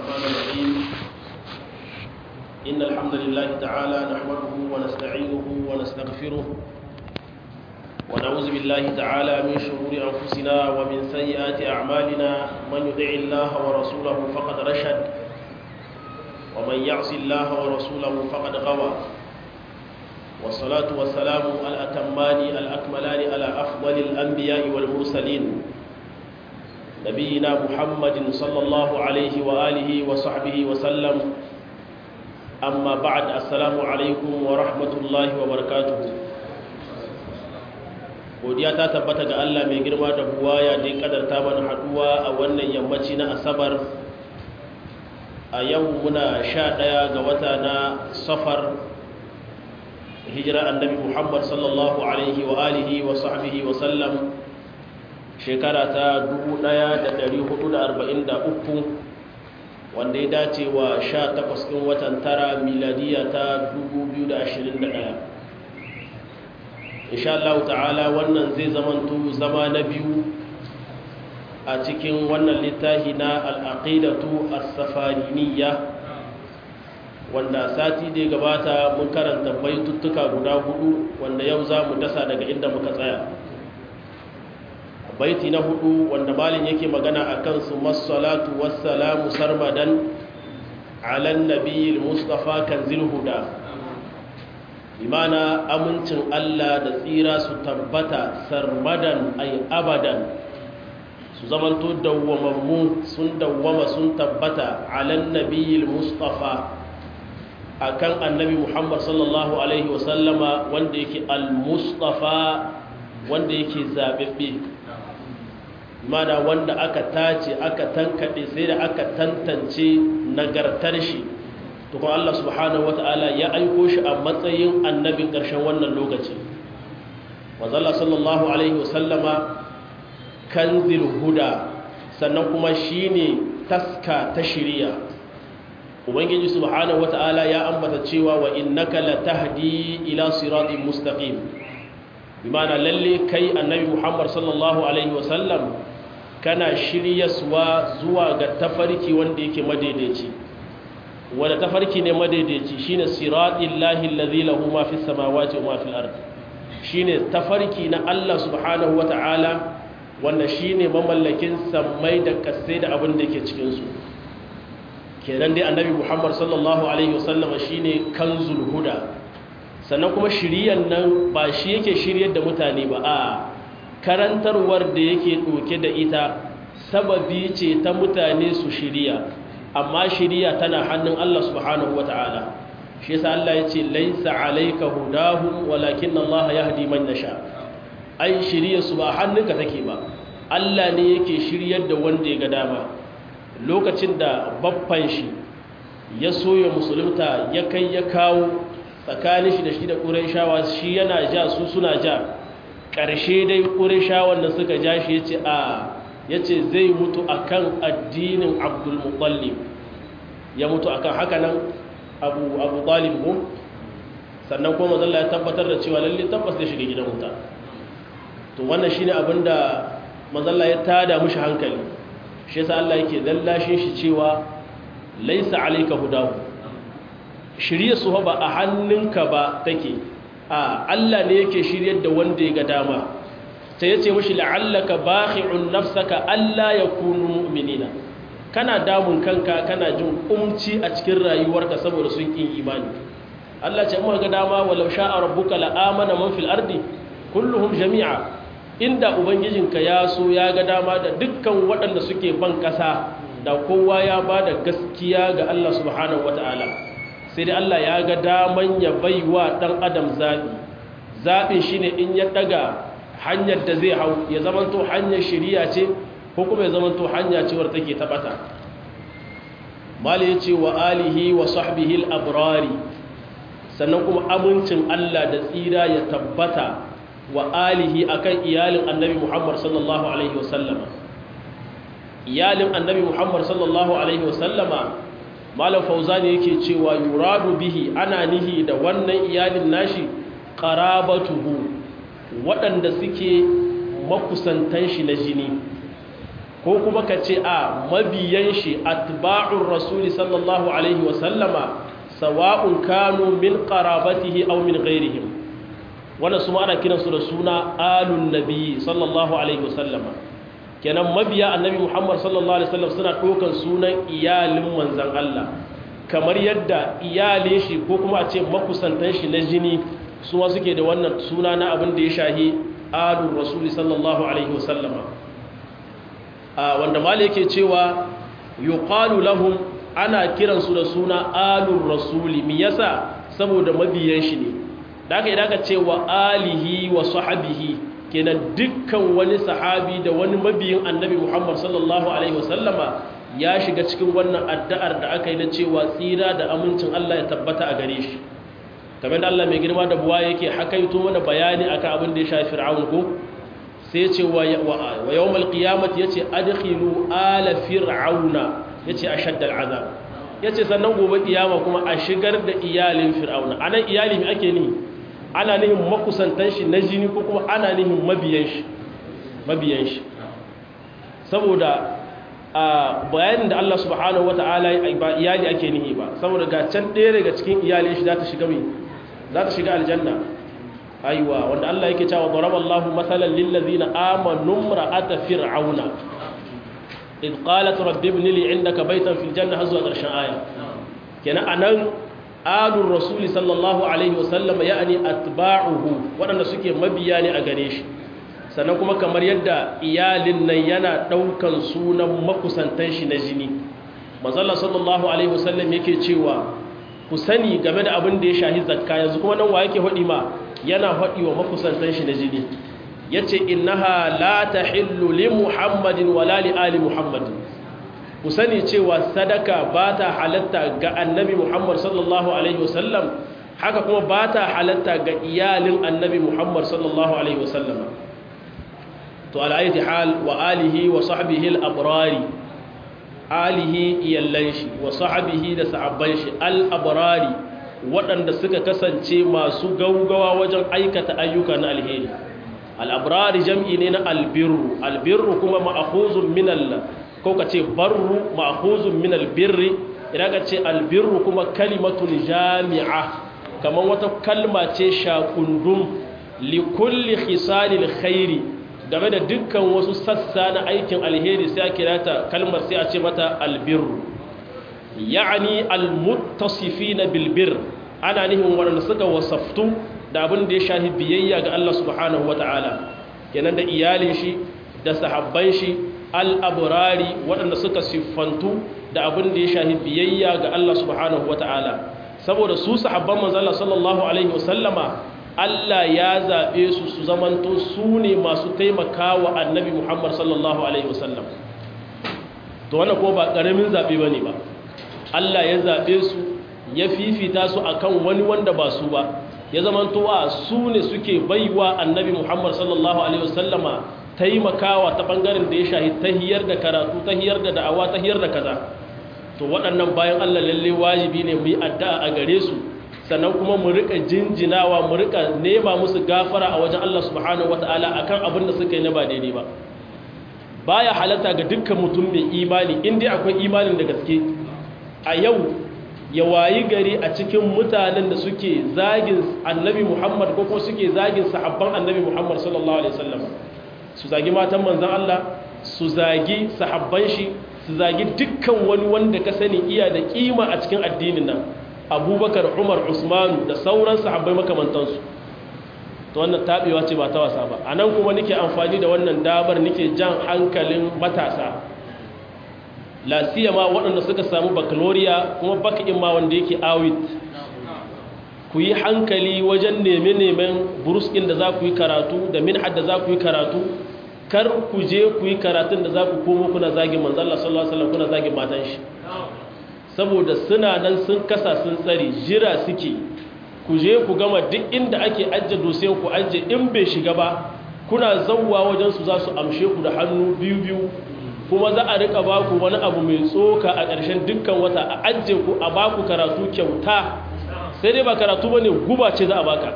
الرحمن الرحيم إن الحمد لله تعالى نحمده ونستعينه ونستغفره ونعوذ بالله تعالى من شرور أنفسنا ومن سيئات أعمالنا من يطع الله ورسوله فقد رشد ومن يعص الله ورسوله فقد غوى والصلاة والسلام الأتمان الأكملان على أفضل الأنبياء والمرسلين نبينا محمد صلى الله عليه وآله وصحبه وسلم أما بعد السلام عليكم ورحمة الله وبركاته godiya ta tabbata ga Allah mai girma da buwaya da ya kadarta mana haduwa a wannan yammaci na asabar a yau muna sha ɗaya ga wata na safar hijira annabi muhammad sallallahu alaihi wa alihi wa sahbihi wa sallam shekara ta 1443 wanda ya dace wa 18 ɗin watan tara miladiya ta 2021 insha Allah ta'ala wannan zai zamanto zama na biyu a cikin wannan littafi na al'aqidatu as-safariniyya wanda sati da gabata mun karanta baituttuka guda hudu wanda yau za mu dasa daga inda muka tsaya baiti na hudu wanda malin yake magana a kansu masalatu wassalamu sarmadan alan nabiyil mustafa kanzil huda imana amincin Allah da tsira su tabbata sarmadan ay abadan su zamanto dawwamammu sun dawwama sun tabbata alan nabiyil mustafa akan annabi Muhammad sallallahu alaihi wasallama wanda yake al-mustafa wanda yake zabebbe mana wanda aka tace aka tankade sai da aka tantance nagartar shi to kuma Allah subhanahu wataala ya aiko shi a matsayin annabin ƙarshen wannan lokaci wazalla sallallahu alaihi wasallama kanzil huda sannan kuma shine taska ta shiriya ubangiji subhanahu wataala ya ambata cewa wa innaka latahdi ila siratin mustaqim bimana lalle kai annabi Muhammad sallallahu alaihi wasallam kana shiryaswa zuwa ga tafarki wanda yake madaidaici wanda tafarki ne madaidaici shine siratil lahi allazi lahu ma fis samawati wa ma fil ard shine tafarki na Allah subhanahu wataala wanda shine mamallakin sammai da kasai da abin da yake cikin su kenan dai annabi Muhammad sallallahu alaihi wasallama shine kanzul huda sannan kuma shiriyan nan ba shi yake shiryar da mutane ba a karantarwar da yake ɗauke da ita sababi ce ta mutane su shiriya amma shiriya tana hannun Allah subhanahu wata'ala shi yasa Allah ya ce laisa alayka hudahum walakin Allah yahdi man yasha ai shiriya su ba hannunka take ba Allah ne yake shiryar da wanda ya ga dama lokacin da babban shi ya soya musulunta ya kai ya kawo tsakanin shi da shi da ƙuraishawa shi yana ja su suna ja ƙarshe dai ƙuraishawan da suka ja shi ya ce a ya ce zai mutu a kan addinin abdulmutallib ya mutu a kan haka nan abu abu talib ko sannan kuma mazalla ya tabbatar da cewa lalle tabbas zai shiga gidan wuta to wannan shine abin da mazalla ya tada mushi hankali shi yasa Allah yake lallashin shi cewa laisa alayka hudahu shirye su ba a hannunka ba take a Allah ne yake shiryar da wanda ya ga dama sai yace mishi la'allaka bakhi'un nafsaka alla yakunu mu'minina kana damun kanka kana jin umci a cikin rayuwarka saboda sun kin imani Allah ce mu ga dama walau sha'a rabbuka la'amana man fil ardi kulluhum jami'a inda ubangijinka ya so ya ga dama da dukkan waɗanda suke ban ƙasa da kowa ya ba da gaskiya ga Allah subhanahu wata'ala sai dai Allah ya ga daman ya bai wa ɗan adam zaɓi zaɓin shi ne in ya ɗaga hanyar da zai hau ya zamanto hanyar shiriya ce ko kuma ya zamanto hanya cewar take taɓata mali ya ce wa alihi wa sahbihi al'abrari sannan kuma amincin Allah da tsira ya tabbata wa alihi akan iyalin annabi Muhammad sallallahu alaihi wasallama iyalin annabi Muhammad sallallahu alaihi wasallama malam fauzani yake cewa yuradu bihi ana nihi da wannan iyalin nashi qarabatuhu waɗanda suke makusantan shi na jini ko ko kuma ka ce a mabiyan shi atba'ur rasuli sallallahu alaihi wasallama sawa'un kanu min qarabatihi aw min ghairihim wannan su ma ana kiransu da suna alun nabi sallallahu alaihi wasallama kenan mabiya annabi muhammad sallallahu alaihi wasallam suna ɗaukan sunan iyalin manzan Allah kamar yadda iyalin shi ko kuma a ce makusantan shi na jini su ma suke da wannan suna na abin da ya shahi alun rasuli sallallahu alaihi wasallama wanda mali yake cewa yuqalu lahum ana kiransu da suna alun rasuli me yasa saboda mabiyan shi ne da aka idan ka ce wa alihi wa sahabihi kenan dukkan wani sahabi da wani mabiyin annabi Muhammad sallallahu alaihi wasallama ya shiga cikin wannan addu'ar da aka yi na cewa tsira da amincin Allah ya tabbata a gare shi kamar da Allah mai girma da buwa yake hakaito mana bayani akan abin da ya shafi fir'aun ko sai ya ce wa yawmal qiyamati yace adkhilu ala fir'auna yace ashadda al'azab yace sannan gobe kiyama kuma a shigar da iyalin fir'auna anan iyali me ake ni ana nihin makusantan shi na jini ko kuma ana nihin mabiyan shi mabiyan shi saboda a bayanin da Allah subhanahu wata'ala ba iyali ake nihi ba saboda ga can ɗaya daga cikin iyalin shi za ta shiga mai za ta shiga aljanna aiwa wanda Allah yake cewa daraballahu masalan lil ladina amanu imra'ata fir'auna id qalat rabbi ibn li 'indaka baytan fil janna hazwa ƙarshen aya kenan anan alur rasuli sallallahu alaihi wasallama ya'ani atba'uhu waɗanda suke mabiya ne a gare shi sannan kuma kamar yadda iyalin nan yana ɗaukan sunan makusantan shi na jini manzala sallallahu alaihi wasallam yake cewa ku sani game da abin da ya shahi zakka yanzu kuma nan wa yake haɗi ma yana haɗi wa makusantan shi na jini yace innaha la tahillu li muhammadin wala li ali muhammadin ku sani cewa sadaka ba ta halatta ga annabi Muhammad sallallahu Alaihi wasallam haka kuma ba ta halatta ga iyalin annabi Muhammad sallallahu Alaihi wasallam to al'ayyati hal wa alihi wa sahbihi al'abrari alihi iyallan shi wa sahbihi da sa'abban shi al'abrari waɗanda suka kasance masu gaugawa wajen aikata ayyuka na alheri al'abrari jam'i ne na albirru albirru kuma ma'akuzun min Allah ko ka ce barru ma'khuzun min albirri idan ka ce albirru kuma kalimatun jami'a kamar wata kalma ce shakundum li kulli khisalil khairi game da dukkan wasu sassa na aikin alheri sai a kira ta kalmar sai a ce mata albirru ya'ani almuttasifina bil bir ana nihin waɗanda suka wasaftu da abin da ya shahi biyayya ga Allah subhanahu wata'ala kenan da iyalin shi da sahabban shi al'aburari waɗanda suka siffantu da abin da ya shahi biyayya ga Allah subhanahu wa ta'ala saboda su sahabban manzala sallallahu Alaihi wasallama Allah ya zaɓe su su zamanto su ne masu taimaka wa annabi Muhammad sallallahu Alaihi wasallam to wannan ko ba ƙaramin zaɓe ba ne ba Allah ya zaɓe su ya fifita su akan wani wanda ba su ba ya zamanto a su ne suke baiwa annabi Muhammad sallallahu Alaihi wasallama taimakawa ta ɓangaren da ya shahi tahiyar da karatu tahiyar da da'awa tahiyar da kaza to waɗannan bayan Allah lalle wajibi ne mu yi addu'a a gare su sannan kuma mu rika jinjinawa mu rika nema musu gafara a wajen Allah subhanahu wataala akan abin da suka yi na ba daidai ba baya halatta ga dukkan mutum mai imani in dai akwai imanin da gaske a yau ya wayi gari a cikin mutanen da suke zagin annabi Muhammad ko kuma suke zagin sahabban annabi Muhammad sallallahu alaihi wasallam su zagi matan manzan Allah su zagi sahabban shi su zagi dukkan wani wanda ka sani iya da kima a cikin addinin nan abubakar umar usmanu da sauran sahabbai makamantansu to wannan taɓewa ce ba ta wasa ba a nan kuma nike amfani da wannan damar nike jan hankalin matasa lasiyama waɗanda suka samu baccalaureate kuma bakin ma wanda yake awit ku yi hankali wajen neme-nemen buruskin da za ku yi karatu da minhad da za ku yi karatu kar ku je ku yi karatun da za ku komo kuna zagin manzala sallallahu alaihi wasallam kuna zagin matan shi saboda suna nan sun kasa sun tsare jira suke ku je ku gama duk inda ake ajje dosiyan ku ajje in bai shiga ba kuna zawwa wajen su za su amshe ku da hannu biyu biyu kuma za a rika ba ku wani abu mai tsoka a ƙarshen dukkan wata a ajje ku a ba ku karatu kyauta sai dai ba karatu bane guba ce za a baka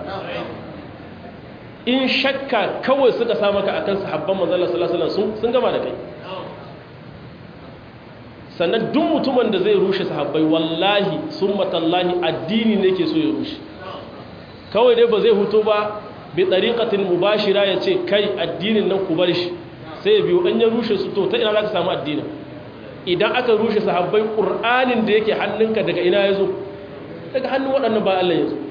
in shakka kawai suka sa maka akan sahabban manzon sallallahu alaihi wasallam sun gama da kai sannan duk mutumin da zai rushe sahabbai wallahi summatallahi addini ne ke so ya rushe kawai dai ba zai huto ba bi tariqatin mubashira ya ce kai addinin nan ku bar shi sai ya biyo an ya rushe su to ta ina za ka samu addinin idan aka rushe sahabbai qur'anin da yake hannunka daga ina ya zo daga hannun waɗannan ba Allah ya zo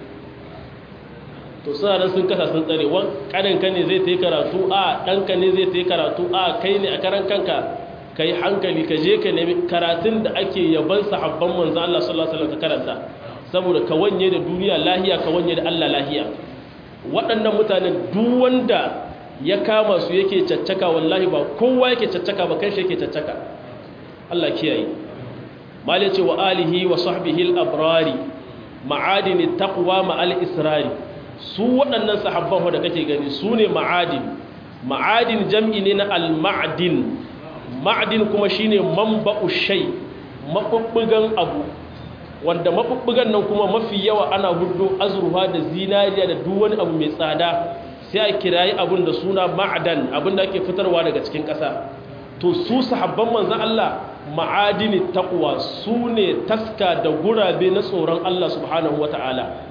to suna nan sun kasa sun tsare wan kaninka ne zai ta yi karatu a ɗanka ne zai ta yi karatu a kai ne a karan kanka ka yi hankali ka je ka nemi karatun da ake yaban sahabban manzo Allah sallallahu alaihi wasallam ka karanta saboda ka wanye da duniya lahiya ka wanye da Allah lahiya waɗannan mutanen duk wanda ya kama su yake caccaka wallahi ba kowa yake caccaka ba kai shi yake caccaka Allah kiyaye mali ce wa alihi wa sahbihi al-abrari ma'adin taqwa ma'al israri su waɗannan sahabban da kake gani su ne ma'adin ma'adin jam'i ne na al-ma'adin ma'adin kuma shine manba'u shay mabubbugan abu wanda mabubbugan nan kuma mafi yawa ana hudu azurfa da zinariya da duk wani abu mai tsada sai a kirayi abun da suna ma'adan abin da ake fitarwa daga cikin ƙasa to su sahabban manzon Allah ma'adini taqwa su ne taska da gurabe na tsoron Allah subhanahu wata'ala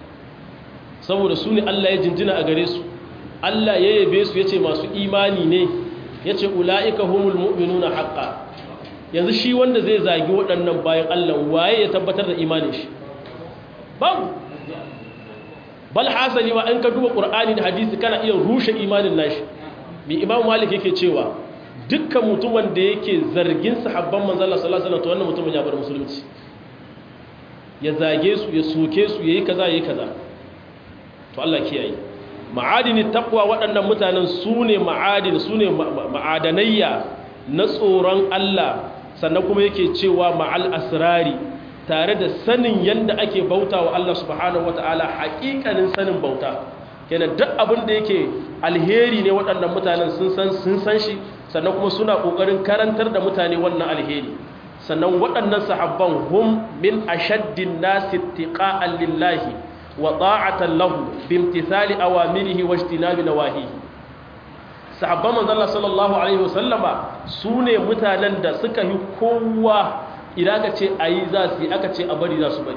saboda su ne Allah ya jinjina a gare su Allah ya yabe su yace masu imani ne yace ulaika humul mu'minuna haqqan yanzu shi wanda zai zagi waɗannan bayan Allah waye ya tabbatar da imanin shi babu bal hasali ma an ka duba qur'ani da hadisi kana iya rushe imanin nashi bi imam malik yake cewa dukkan mutumin da yake zargin sahabban manzo Allah sallallahu alaihi wasallam to wannan mutumin ya bar musulunci ya zage su ya soke su yayi kaza yayi kaza to Allah kiyaye ma'adini taqwa waɗannan mutanen su ne ma'adin su ne ma'adanayya na tsoron Allah sannan kuma yake cewa ma'al asrari tare da sanin yadda ake bauta wa Allah subhanahu wata'ala haƙiƙanin sanin bauta kenan duk abin da yake alheri ne waɗannan mutanen sun san sun san shi sannan kuma suna ƙoƙarin karantar da mutane wannan alheri sannan waɗannan sahabban hum min ashaddin nasi tiqa'an lillahi wa ta'atan lahu bimtithali awamirihi wa ijtinabi nawahihi sahabban manzon Allah sallallahu alaihi wasallama sune mutanen da suka yi kowa idan aka ce ayi za su yi aka ce a bari za su bari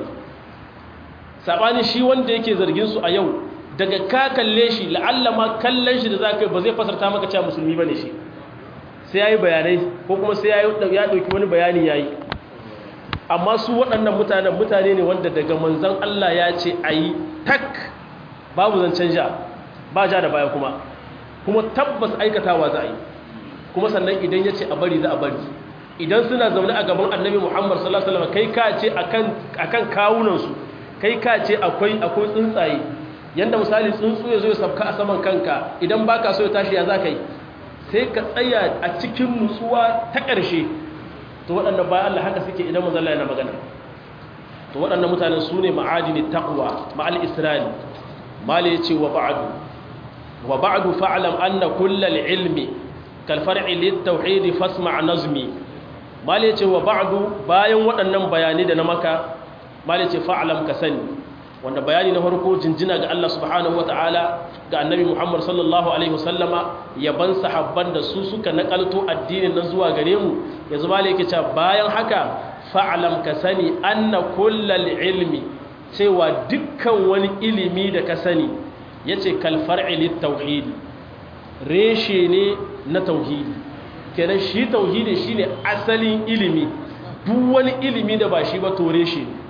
sabani shi wanda yake zargin su a yau daga ka kalle shi la'alla ma kallon shi da zaka ba zai fasarta maka cewa musulmi bane shi sai yayi bayanai ko kuma sai yayi ya dauki wani bayani yayi amma su waɗannan mutanen mutane ne wanda daga manzon Allah ya ce ayi tak babu zancen ja ba ja da baya kuma kuma tabbas aikatawa za a yi kuma sannan idan ya ce a bari za a bari idan suna zaune a gaban annabi muhammad sallallahu alaihi wasallam kai ka ce akan kawunansu kai ka ce akwai akwai tsuntsaye yanda misali tsuntsu ya zo ya sabka a saman kanka idan baka so ya tashi ya za ka yi sai ka tsaya a cikin nutsuwa ta ƙarshe to waɗannan bayan Allah haka suke idan manzo Allah yana magana to waɗannan mutanen su ne ma'adini taqwa ma'al isra'il mali yace wa ba'du وبعد فاعلم أن كل العلم كالفرع للتوحيد فاسمع نظمي ما ليتي وبعد باين waɗannan bayani da na maka ma laice fa'alam ka sani wanda bayani na farko jinjina ga Allah subhanahu wataala ga annabi Muhammad sallallahu alaihi wasallama yaban sahabban da su suka nakalto addinin nan zuwa gare mu yanzu ma yake cewa bayan haka fa'alam ka sani anna kullal ilmi cewa dukkan wani ilimi da ka sani ya ce kalfar'ilit tauhidi reshe ne na tauhidi kenan shi tauhidi shi ne asalin ilimi duk wani ilimi da ba shi ba to reshe ne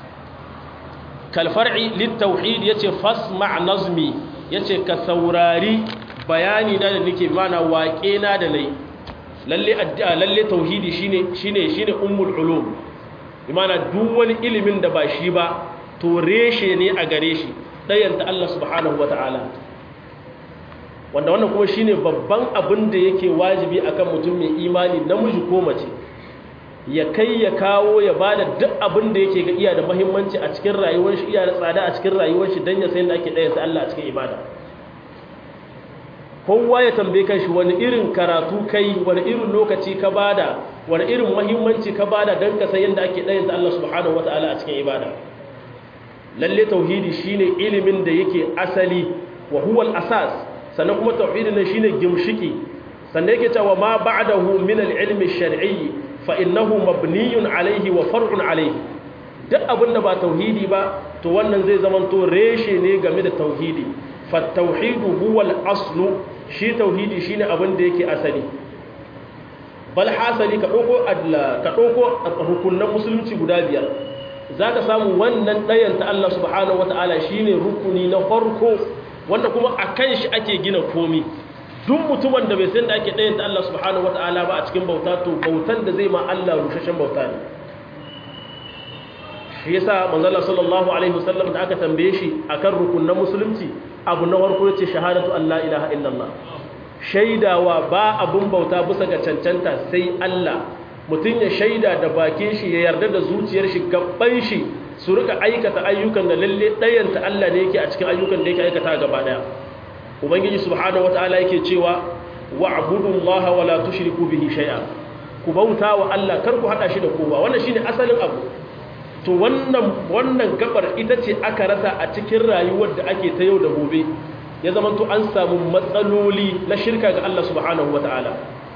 kalfar'ilit tauhidi ya ce fasma nazmi ya ce ka saurari bayani na da nake mana waƙe na da nai lalle tauhidi shine shine shine ummul ulum imana duk wani ilimin da ba shi ba to reshe ne a gare shi ɗayanta Allah subhanahu wata'ala wanda wannan kuma shine babban abin da yake wajibi akan mutum mai imani namiji ko mace ya kai ya kawo ya bada duk abin da yake ga iya da muhimmanci a cikin rayuwar shi iya da tsada a cikin rayuwar shi dan ya san da ake ɗayanta Allah a cikin ibada kowa ya tambaye kanshi wani irin karatu kai wani irin lokaci ka bada wani irin muhimmanci ka bada dan ka san yadda ake ɗayanta Allah subhanahu wata'ala a cikin ibada lalle tauhidi shine ilimin da yake asali wa huwa al-asas sannan kuma tauhidin nan shine gimshiki sannan yake cewa ma ba'dahu min al-ilmi ash-shar'i fa innahu mabniyun alayhi wa far'un alayhi duk abin da ba tauhidi ba to wannan zai zama to reshe ne game da tauhidi fa tauhidu huwa al-aslu shi tauhidi shine abin da yake asali bal hasali ka dauko adla ka dauko rukunan musulunci guda biyar zaka samu wannan dayan ta Allah subhanahu wataala shine rukuni na farko wanda kuma akan shi ake gina komi duk mutumin da bai san da ake dayan ta Allah subhanahu wataala ba a cikin bauta to bautan da zai ma Allah rushashen bauta ne shi yasa manzo Allah sallallahu alaihi wasallam da aka tambaye shi akan rukunan musulunci abu na farko yace shahadatu an la ilaha illallah shaidawa ba abun bauta bisa ga cancanta sai Allah mutum ya shaida da bakin shi ya yarda da zuciyar shi gaban shi su rika aikata ayyukan da lalle ɗayanta Allah ne yake a cikin ayyukan da yake aikata gaba daya ubangiji subhanahu wataala yake cewa wa'budullaha wala tushriku bihi shay'a ku bauta wa Allah kar ku hada shi da kowa wannan shine asalin abu to wannan wannan gabar ita ce aka rasa a cikin rayuwar da ake ta yau da gobe ya zama to an samu matsaloli na shirka ga Allah subhanahu wataala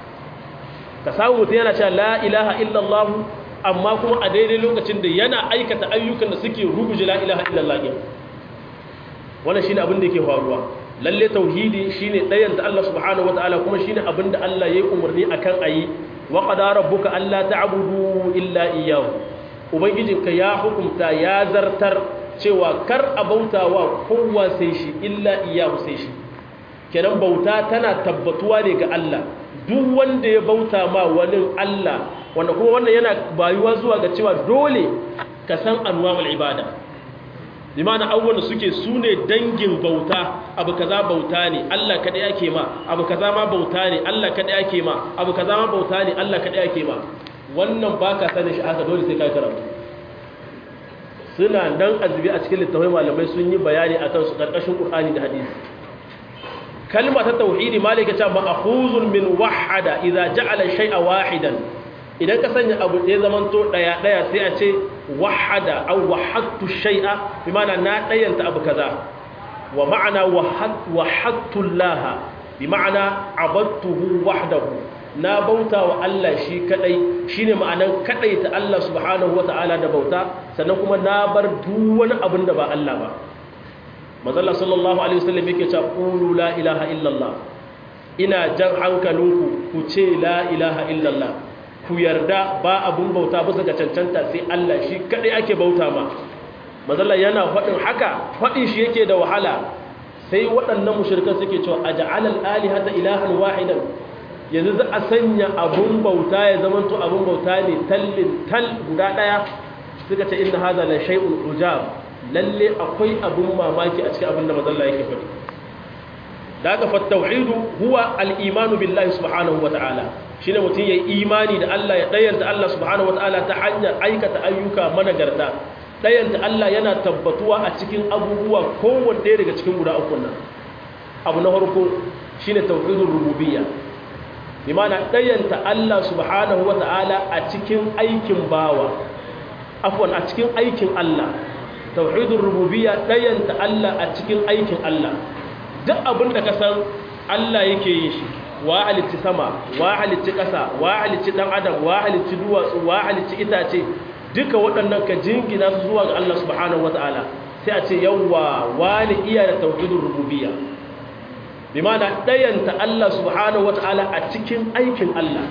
ka samu mutum yana cewa la ilaha illallah amma kuma a daidai lokacin da yana aikata ayyukan da suke ruguje la ilaha illallah ne wannan shine abin da yake faruwa lalle tauhidi shine dayan da Allah subhanahu wataala kuma shine abin da Allah yayi umarni akan ayi wa qadara rabbuka alla ta'budu illa iyyahu ubangijinka ya hukunta ya zartar cewa kar a bautawa kowa sai shi illa iyyahu sai shi kenan bauta tana tabbatuwa ne ga Allah duk wanda ya bauta ma wani Allah wanda kuma wannan yana bayuwa zuwa ga cewa dole ka san anwa'ul ibada limana abubuwan da suke su ne dangin bauta abu kaza bauta ne Allah kaɗai ake ma abu kaza ma bauta ne Allah kaɗai ake ma abu kaza ma bauta ne Allah kaɗai ake ma wannan ba ka sanin shi haka dole sai ka karatu suna nan azubi a cikin littafai malamai sun yi bayani a kansu ƙarƙashin ƙur'ani da hadisi kalma ta tauhidi malika ta ma'khuzun min wahada idza ja'ala shay'a wahidan idan ka sanya abu da ya zamanto daya daya sai a ce wahada aw wahadtu shay'a bi ma'ana na dayanta abu kaza wa ma'ana wahadtu Allah bi ma'ana abadtuhu wahdahu na bauta wa Allah shi kadai shine ma'anan kadai ta Allah subhanahu wata'ala da bauta sannan kuma na bar duk wani abin da ba Allah ba mazalla sallallahu alaihi wasallam yake cewa qulu la ilaha illallah ina jan hankalinku ku ce la ilaha illallah ku yarda ba abun bauta bisa ga cancanta sai Allah shi kadai ake bauta ma mazalla yana faɗin haka faɗin shi yake da wahala sai waɗannan mushrikan suke cewa aj'al al-alihata ilahan wahidan yanzu za a sanya abun bauta ya zamanto abun bauta ne tallin tal guda daya suka ce inna hadha la shay'un ujab lalle akwai abun mamaki a cikin abin da mazalla yake faɗi da aka fattauhidu huwa al'imanu billahi subhanahu wa ta'ala shi ne mutum ya yi imani da Allah ya ɗayanta Allah subhanahu wa ta'ala ta hanyar aikata ayyuka managarta ɗayanta Allah yana tabbatuwa a cikin abubuwa kowanne ɗaya daga cikin guda uku nan abu na farko shi ne tauhidun rububiyya bi mana ɗayanta Allah subhanahu wa ta'ala a cikin aikin bawa afwan a cikin aikin Allah tauhidin rububiyya ɗayanta Allah a cikin aikin Allah duk abin da ka san Allah yake yin shi wa halicci sama wa halicci ƙasa wa halicci ɗan adam wa halicci duwatsu wa halicci itace duka waɗannan ka jingina su zuwa ga Allah subhanahu wata'ala sai a ce yawwa wani iya da tauhidin rububiyya bi mana ɗayanta Allah subhanahu wata'ala a cikin aikin Allah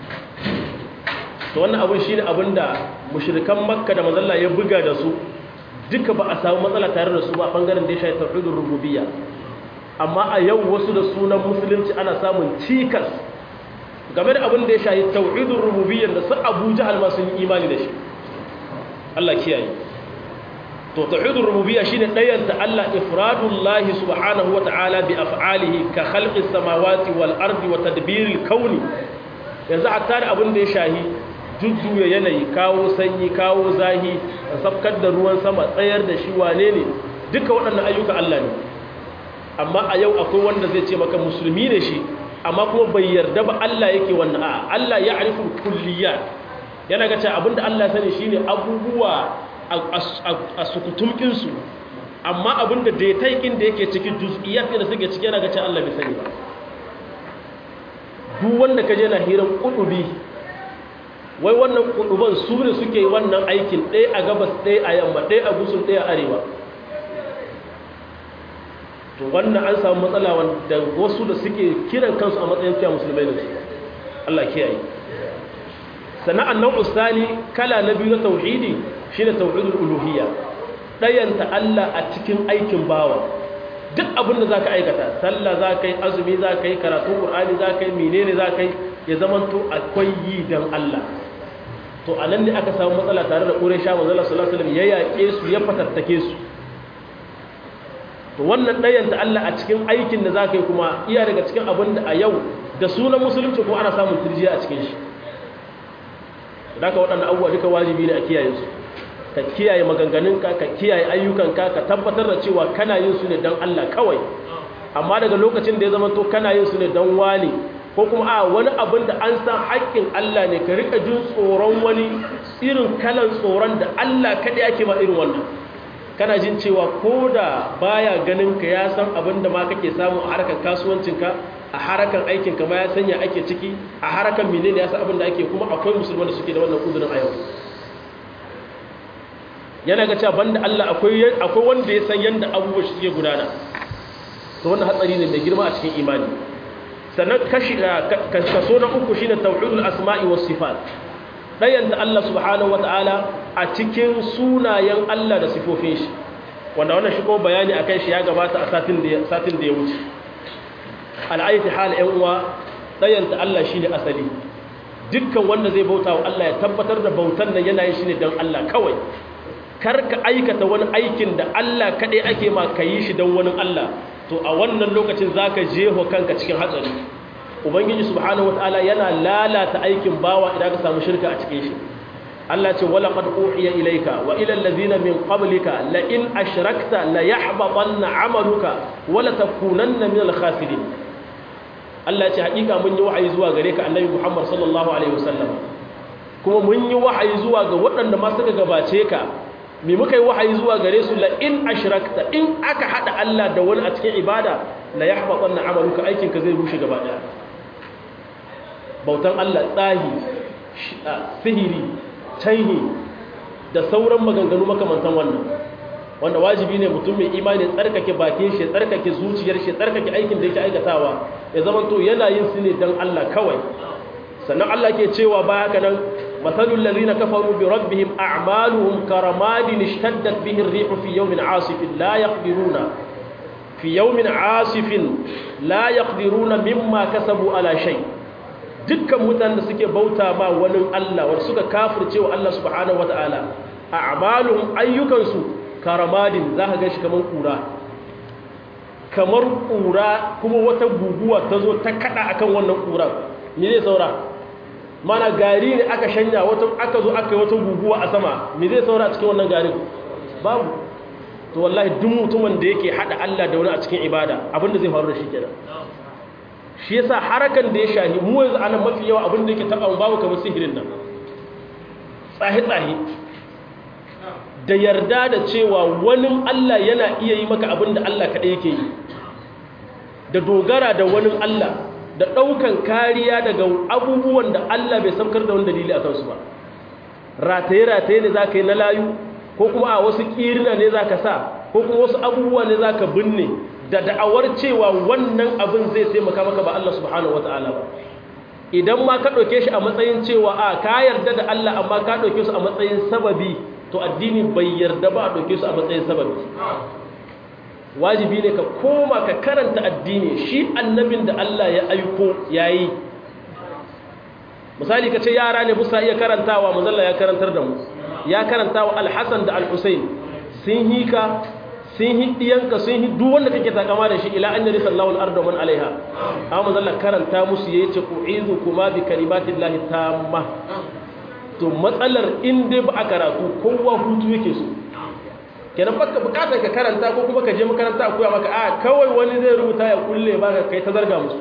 to wannan abin shine abin da mushrikan makka da mazalla ya buga da su duka ba a samu matsala tare da su ba bangaren da ya shafi tauhidin rububiyya amma a yau wasu da sunan musulunci ana samun cikas game da abin da ya shafi tauhidin rububiyya da su Abu Jahal ma sun yi imani da shi Allah kiyaye to tauhidin rububiyya shine dayanta Allah ifradullahi subhanahu wata'ala bi af'alihi ka khalqis samawati wal ardi wa tadbiril kauni yanzu a tare abin da ya shahi jujjuya yanayi kawo sanyi kawo zahi sabkar da ruwan sama tsayar da shi wane ne duka waɗannan ayyuka Allah ne amma a yau akwai wanda zai ce maka musulmi ne shi amma kuma bai yarda ba Allah yake wannan a Allah ya arifu kulliyat yana ga cewa abinda Allah sani shine abubuwa a sukutumkin su amma abinda dataikin da yake cikin juz'iyat da suke ciki yana ga cewa Allah bai sani ba duk wanda ka je na hiran kudubi wai wannan kuduban su ne suke wannan aikin ɗaya a gabas ɗaya a yamma ɗaya a gusun ɗaya a arewa to wannan an samu matsala wanda wasu da suke kiran kansu a matsayin cewa musulmai ne Allah kiyaye sana'an nau'u sani kala na biyu na tauhidi shine tauhidul uluhiyya dayanta Allah a cikin aikin bawa duk abin da zaka aikata sallah zaka yi azumi zaka yi karatu qur'ani zaka yi menene zaka yi ya zamanto akwai yi dan Allah to anan ne aka samu matsala tare da Quraysha manzo Allah sallallahu alaihi wasallam ya yaƙe su ya fatattake su to wannan dayanta Allah a cikin aikin da zaka yi kuma iya daga cikin abin da a yau da sunan musulunci ko ana samun turjiya a cikin shi da ka waɗannan abubuwa duka wajibi ne a kiyaye su ka kiyaye maganganunka ka kiyaye ayyukanka ka tabbatar da cewa kana yin su ne don Allah kawai amma daga lokacin da ya zama to kana yin su ne don wani ko kuma a wani abin da an san haƙƙin Allah ne ka rika jin tsoron wani irin kalan tsoron da Allah kaɗai ake ma irin wannan kana jin cewa ko da baya ganin ka ya san abin da ma kake samu a harkar kasuwancinka a harkar aikinka ma ya sanya ake ciki a harkar menene ya san abin da ake kuma akwai musulman da suke da wannan kudurin a yau yana ga cewa banda Allah akwai akwai wanda ya san yanda abubuwa suke gudana to wannan hatsari ne mai girma a cikin imani sannan kashi kaso na uku shine tauhidul asma'i was sifat dayanta Allah subhanahu wataala a cikin sunayen Allah da sifofin shi wanda wannan shi ko bayani akan shi ya gabata a satin da satin da ya wuce al'ayyati hal ɗan uwa dayanta Allah shine asali dukkan wanda zai bauta wa Allah ya tabbatar da bautan nan yana yin shi ne don Allah kawai kar ka aikata wani aikin da Allah kaɗai ake ma ka yi shi don wani Allah to a wannan lokacin za ka jeho kanka cikin hatsari ubangiji subhanahu wataala yana lalata aikin bawa idan ka samu shirka a cikin shi Allah ce wala qad uhiya ilayka wa ila allazina min qablika la in ashrakta la yahbatanna amaluka wa la takunanna min al-khasirin Allah ce hakika mun yi wahayi zuwa gare ka annabi Muhammad sallallahu alaihi wasallam kuma mun yi wahayi zuwa ga waɗanda ma suka gabace ka me muka yi wahayi zuwa gare su la in ashrakta in aka hada Allah da wani a cikin ibada la yahbatanna amaluka aikin ka zai rushe gaba daya bautan Allah tsahi sihiri taihi da sauran maganganu makamantan wannan wanda wajibi ne mutum mai imani tsarkake bakin shi tsarkake zuciyar shi tsarkake aikin da yake aikatawa ya zama to yana yin su ne don Allah kawai sannan Allah ke cewa ba haka nan matalul ladina kafaru bi rabbihim a'maluhum karamadin ishtaddat bihi ar-rihu fi yawmin 'asifin la yaqdiruna fi yawmin 'asifin la yaqdiruna mimma kasabu ala shay dukkan mutanen da suke bauta ma wani Allah wanda suka kafirce wa Allah subhanahu wataala a'maluhum ayyukansu karamadin za ka gashi kamar kura kamar kura kuma wata guguwa ta zo ta kada akan wannan kura me zai saura mana gari ne aka shanya wata aka zo aka yi wata guguwa a sama me zai saura a cikin wannan garin babu to wallahi duk mutumin da yake hada Allah da wani a cikin ibada abinda zai faru da shi kenan shi yasa harakan da ya shahi mu yanzu anan mafi yawa abinda yake taba babu kamar sihirin nan tsahi tsahi da yarda da cewa wani Allah yana iya yi maka abin da Allah kaɗai yake yi da dogara da wani Allah da ɗaukan kariya daga abubuwan da Allah bai samkar da wani dalili a kansu ba rataye-rataye ne za ka yi na layu ko kuma a wasu ƙirina ne za ka sa ko kuma wasu abubuwa ne za ka binne da da'awar cewa wannan abin zai taimaka maka ba Allah subhanahu wata'ala ba idan ma ka ɗauke shi a matsayin cewa a ka yarda da Allah amma ka ɗauke su a matsayin sababi to addini bai yarda ba a ɗauke su a matsayin sababi wajibi ne ka koma ka karanta addini shi annabin da Allah ya aiko yayi misali ka ce yara ne busa iya karantawa mazalla ya karantar da mu ya karantawa alhassan da alhussein sun yi ka sun yi ɗiyanka sun yi duk wanda kake takama da shi ila an yari sallawul arda man alaiha amma mazalla karanta musu yace u'izu kuma bi kalimatillahi tamma to matsalar in dai ba a karatu kowa hutu yake so kenan baka bukatar ka karanta ko kuma ka je makaranta a koya maka a kawai wani zai rubuta ya kulle baka kai ta zarga musu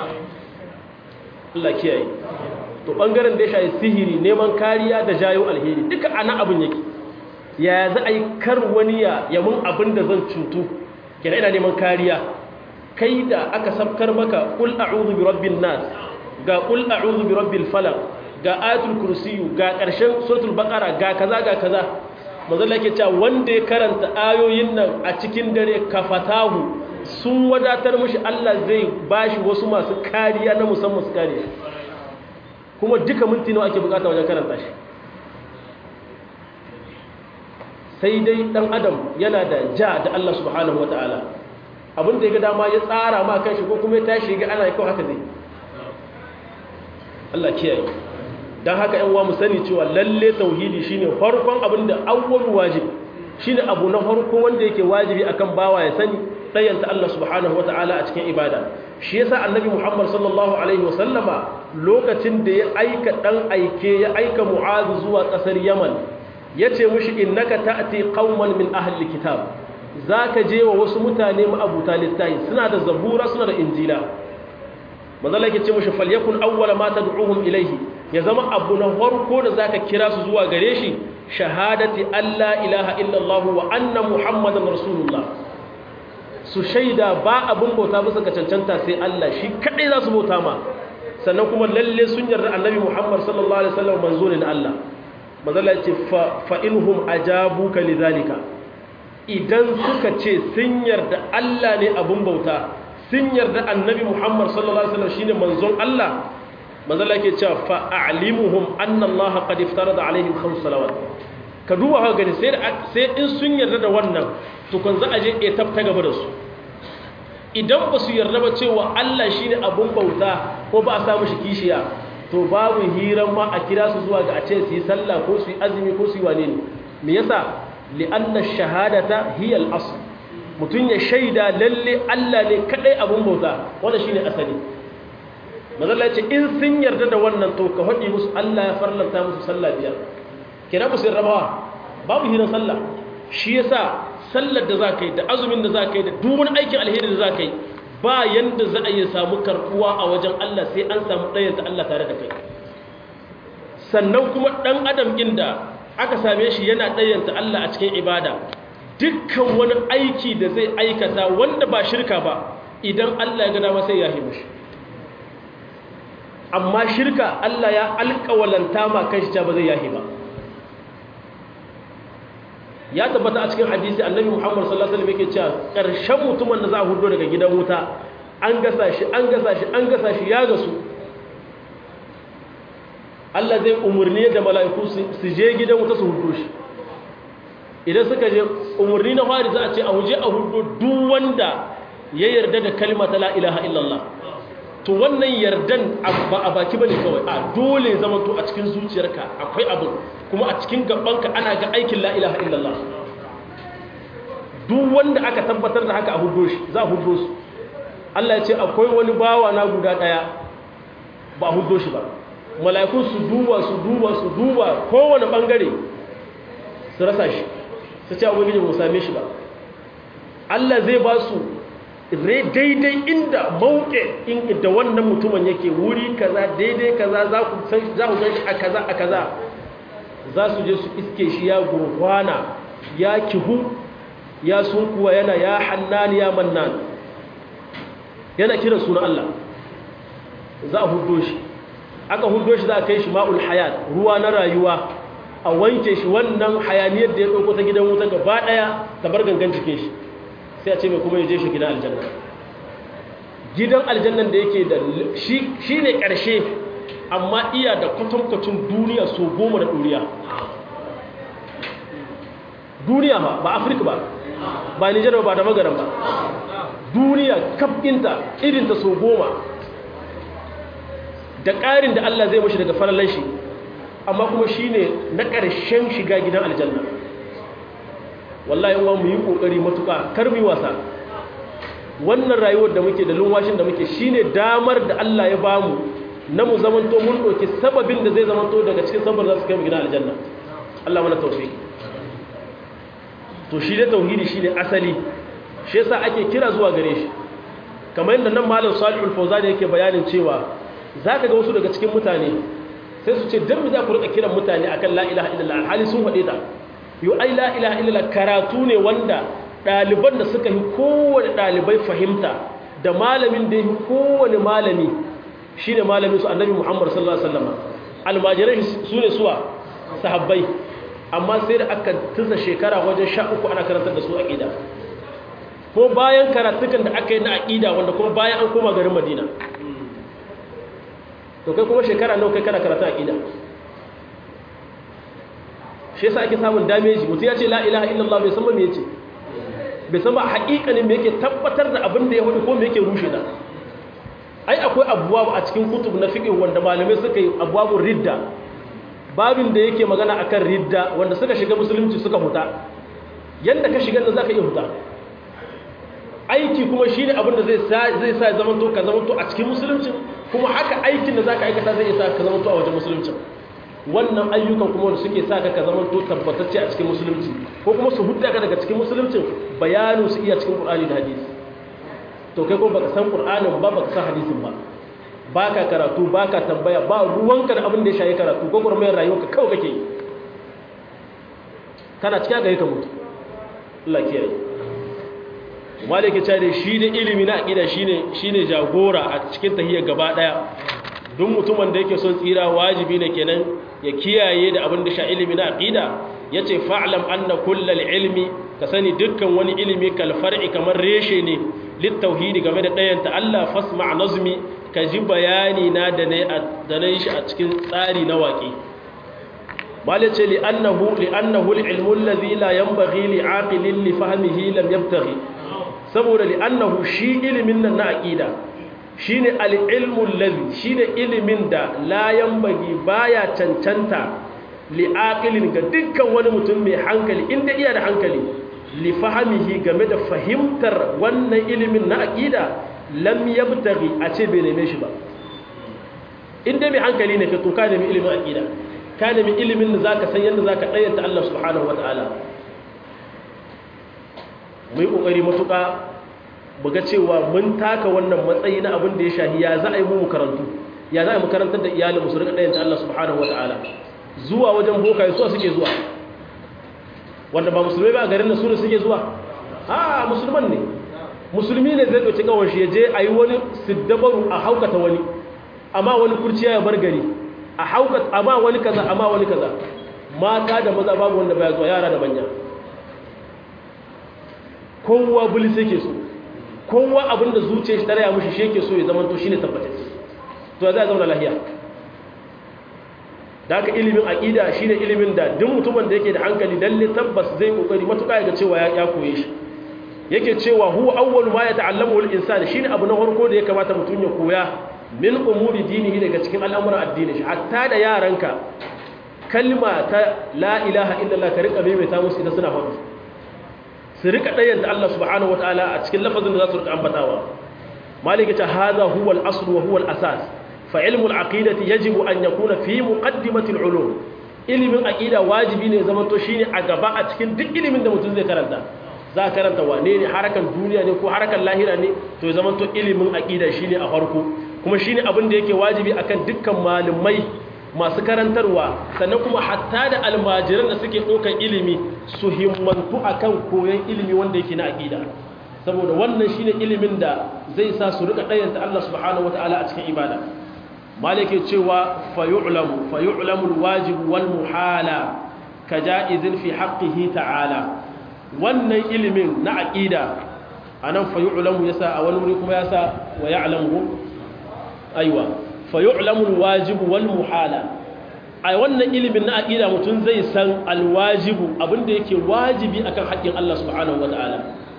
Allah kiyaye to bangaren da ya shayi sihiri neman kariya da jayo alheri duka ana abin yake ya za a yi kar wani ya yamin abin da zan cutu kenan ina neman kariya kai da aka sabkar maka kul a'udhu bi rabbin nas ga qul a'udhu bi rabbil falaq ga ayatul kursiyu ga ƙarshen suratul baqara ga kaza ga kaza manzo Allah yake cewa wanda ya karanta ayoyin nan a cikin dare kafatahu sun wadatar mushi Allah zai bashi wasu masu kariya na musamman su kare kuma duka minti nawa ake bukata wajen karanta shi sai dai dan adam yana da ja da Allah subhanahu wataala abinda ya ga dama ya tsara ma kanshi ko kuma ya tashi ga ana kawai haka zai Allah kiyaye dan haka yan uwa mu sani cewa lalle tauhidi shine farkon abinda awwal wajib shine abu na farko wanda yake wajibi akan bawa ya sani dayanta Allah subhanahu wataala a cikin ibada shi yasa annabi Muhammad sallallahu alaihi wasallama lokacin da ya aika dan aike ya aika Mu'adh zuwa kasar Yaman yace mushi innaka ta'ti qauman min ahli kitab zaka je wa wasu mutane ma'abuta littafi suna da zabura suna da injila manzala yake ce mushi falyakun awwala ma tad'uhum ilayhi ya zama abu na farko da zaka kira su zuwa gare shi shahadati alla ilaha illallah wa anna muhammadan rasulullah su shaida ba abin bauta bisa ga cancanta sai Allah shi kadai za su bauta ma sannan kuma lalle sun yarda annabi muhammad sallallahu alaihi wasallam manzo ne na Allah manzala yace fa fa inhum ajabuka lidhalika idan suka ce sun yarda Allah ne abin bauta sun yarda annabi Muhammad sallallahu alaihi wasallam shine manzon Allah manzon Allah yake cewa fa a'limuhum anna Allah qad iftarada alaihim khams salawat ka duba haka gani sai sai in sun yarda da wannan to kan za a je e tabta gaba da su idan ba su yarda ba cewa Allah shine abun bauta ko ba a samu shi kishiya to babu hiran ma a kira su zuwa ga a ce su yi sallah ko su yi azumi ko su yi wane ne me yasa li'anna shahadata hiya al-asl mutum ya shaida lalle Allah ne kadai abun bauta wanda shine asali mazalla ce in sun yarda da wannan to ka haɗi musu Allah ya farlanta musu sallah biyar kira musu rabawa babu hirin sallah shi yasa sallar da za ka yi da azumin da za ka yi da dubun aikin alheri da za ka yi ba yanda za a yi samu karɓuwa a wajen Allah sai an samu ɗayanta Allah tare da kai sannan kuma ɗan adam inda aka same shi yana ɗayanta Allah a cikin ibada dukkan wani aiki da zai aikata wanda ba shirka ba idan Allah ya gada sai ya himu shi amma shirka Allah ya alƙawalanta ma kan shi ba zai yahi ba ya tabbata a cikin hadisi annabi Muhammad sallallahu alaihi wasallam yake cewa ƙarshen mutumin da za a hudo daga gidan wuta an gasa shi an gasa shi an gasa shi ya gasu Allah zai umurni da mala'iku su je gidan wuta su hudo shi idan suka je umarni na fari za a ce a huje a hudu duk wanda ya yarda da kalma ta la ilaha illallah to wannan yardan ba a baki bane kawai a dole zama to a cikin zuciyarka akwai abu kuma a cikin gabanka ana ga aikin la ilaha illallah duk wanda aka tabbatar da haka a hudo shi za a hudo su Allah ya ce akwai wani bawa na guda daya ba a hudo shi ba mala'ikun su duba su duba su duba kowane bangare su rasa shi su ce abin mu same shi ba Allah zai ba su daidai inda mauke da wannan mutumin yake wuri kaza daidai kaza za ku gan shi a kaza a kaza za su je su iske shi ya gurfana ya kihu ya sunkuwa yana ya hannani ya mannan yana kiran suna Allah za a hudo shi aka hudo shi za a kai shi ma'ul hayat ruwa na rayuwa a wanke shi wannan hayaniyar da ya ɗauko ta gidan wuta gaba ɗaya ta bar gangan jikin shi sai a ce mai kuma ya je shi gidan aljanna gidan aljannan da yake da shi ne ƙarshe amma iya da kwatankwacin duniya so goma da ɗuriya duniya ba ba afirka ba ba nijar ba da magaran ba duniya kafinta irinta so goma da ƙarin da allah zai mashi daga farallan shi amma kuma shi ne na ƙarshen shiga gidan aljanna wallahi wa mu yi ƙoƙari matuƙa kar mu yi wasa wannan rayuwar da muke da lumwashin da muke shi ne damar da Allah ya ba mu na mu zamanto mun ɗauki sababin da zai zamanto daga cikin sabar za su kai mu gidan aljanna Allah mana taufi to shi da tauhidi shi ne asali shi yasa ake kira zuwa gare shi kamar yadda nan malam salihul fawzani yake bayanin cewa zaka ga wasu daga cikin mutane sai su ce dan mu za ku rika kiran mutane akan la ilaha illallah alhali sun faɗe ta yo ai la ilaha illallah karatu ne wanda ɗaliban da suka yi kowane ɗalibai fahimta da malamin da yi kowane malami shine malamin su annabi Muhammad sallallahu alaihi wasallam almajirai su ne suwa sahabbai amma sai da aka tusa shekara wajen sha uku ana karantar da su aqida ko bayan karatukan da aka yi na aqida wanda kuma bayan an koma garin Madina to kai kuma shekara nawa kai kana karatu aqida shi yasa ake samun damage mutum ya ce la ilaha illallah bai san ba me yace bai san ba haƙiƙanin me yake tabbatar da abin da ya hudu ko me yake rushe da ai akwai abuwa a cikin kutub na fiqh wanda malamai suka yi abuwabun ridda babin da yake magana akan ridda wanda suka shiga musulunci suka huta yanda ka shiga da zaka iya huta aiki kuma shine abin da zai sa zai sa zaman to ka zaman to a cikin musulunci kuma haka aikin da zaka aikata zai sa ka zaman to a wajen musulunci wannan ayyukan kuma wanda suke sa ka ka zaman to tabbatacce a cikin musulunci ko kuma su hudda ka daga cikin musulunci bayanin su iya cikin Qur'ani da hadisi to kai ko baka san Qur'anin ba baka san hadisin ba baka karatu baka tambaya ba ruwanka da abin da ya shayi karatu ko gurmayar rayuwarka kawai kake yi kana cikin ga ka mutu Allah kiyaye maliki ta da shi da ilimi na aqida shine shine jagora a cikin tahiyya gaba daya duk mutumin da yake son tsira wajibi ne kenan ya kiyaye da abin da sha ilimi na aqida yace fa'lam anna kullal ilmi ka sani dukkan wani ilimi kal far'i kamar reshe ne lit tauhidi game da ɗayan ta Allah fasma' nazmi ka ji bayani na da ne da ne shi a cikin tsari na waƙi malace li annahu li annahu al-ilmu alladhi la yanbaghi li 'aqilin li fahmihi lam yabtaghi saboda li annahu shi ilimin nan na aqida shine al-ilmu alladhi shine ilimin da la yanbaghi baya cancanta li aqilin ga dukkan wani mutum mai hankali inda iya da hankali li fahmihi game da fahimtar wannan ilimin na aqida lam yabtaghi a ce bai neme shi ba inda mai hankali ne ka to ka nemi ilimin aqida ka nemi ilimin da zaka san yadda zaka dayyanta Allah subhanahu wataala mu yi kokari matuƙa buga cewa mun taka wannan matsayi na abin da ya shahi ya za a yi mu karantu ya za a yi makarantar da iyalin su rika dayyanta Allah subhanahu wataala zuwa wajen bokaye su suke zuwa wanda ba musulmai ba a garin da su ne suke zuwa a musulman ne musulmi ne zai ɗauki kawon shi ya je a yi wani siddabaru a haukata wani amma wani kurciya ya bar gari a haukata amma wani kaza amma wani kaza mata da maza babu wanda baya zuwa yara da manya kowa bulis yake so kowa abinda zuciya shi tare ya mushi shi yake so ya zama to shine tabbatacce to ya zai zauna lahiya da haka ilimin aqida shine ilimin da duk mutumin da yake da hankali lalle tabbas zai kokari matuƙa ga cewa ya koye shi yake cewa huwa awwalu ma yata'allamu al-insan shine abu na farko da ya kamata mutum ya koya min umuri dinihi daga cikin al'amuran addini shi hatta da yaranka kalma ta la ilaha illallah ka rika maimaita musu idan suna faɗi su rika ɗayan da Allah subhanahu wataala a cikin lafazin da za su rika ambatawa malika ta hadha huwa al-asl wa huwa al-asas fa ilmu al-aqidati yajibu an yakuna fi muqaddimati al-ulum ilimin aqida wajibi ne zaman to shine a gaba a cikin duk ilimin da mutum zai karanta za a karanta wane ne harakan duniya ne ko harakan lahira ne to ya zama to ilimin aƙida shi ne a farko kuma shi ne abin da yake wajibi akan dukkan malamai masu karantarwa sannan kuma hatta da almajiran da suke ɗaukar ilimi su himmantu akan koyon ilimi wanda yake na aƙida saboda wannan shi ne ilimin da zai sa su rika ɗayanta Allah subhanahu wata'ala a cikin ibada malike cewa fayu'lamu fayu'lamu alwajib wal muhala ka ja'izin fi haqqihi ta'ala wannan ilimin na aƙida a nan fayu'ulamu ya sa a wani wuri kuma ya sa wa ya'lamu aiwa fayu'lamu alwajibu wal muhala a wannan ilimin na aƙida mutum zai san alwajibu abinda yake wajibi akan haƙƙin Allah subhanahu wata'ala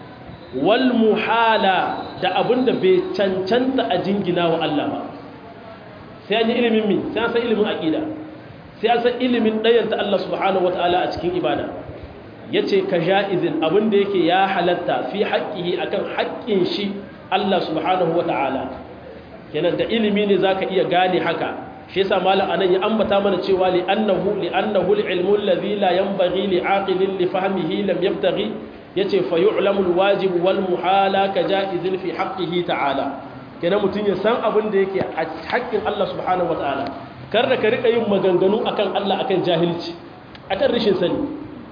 wal muhala da abinda bai cancanta a jingina wa Allah ba sai an yi ilimin mi sai an san ilimin aƙida sai an san ilimin ɗayanta Allah subhanahu wata'ala a cikin ibada ya ce ka ja'izin abinda yake ya halatta fi haƙƙihi akan haƙƙin shi Allah subhanahu wa ta'ala kenan da ilimi ne za ka iya gane haka shi yasa malam anan ya ambata mana cewa li annahu li annahu al-ilmu alladhi la yanbaghi li aqilin li fahmihi lam yabtaghi yace fa yu'lamu al-wajib wal muhala ka ja'izin fi haqqihi ta'ala kenan mutun ya san abin da yake a haƙƙin Allah subhanahu wa ta'ala kar da ka rika yin maganganu akan Allah akan jahilci akan rashin sani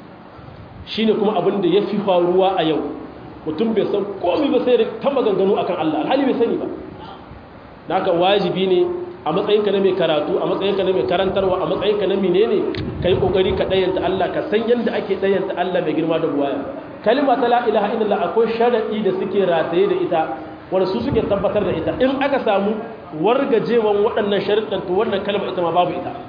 shi ne kuma abin da ya fi faruwa a yau mutum bai san komi ba sai ta maganganu akan Allah alhali bai sani ba naka wajibi ne a matsayinka na mai karatu a matsayinka na mai karantarwa a matsayinka na menene kai kokari ka dayanta Allah ka san yanda ake dayanta Allah mai girma da buwaya kalma ta la ilaha illallah akwai sharadi da suke rataye da ita wanda su suke tabbatar da ita in aka samu wargajewan waɗannan sharuɗan to wannan kalma ita ma babu ita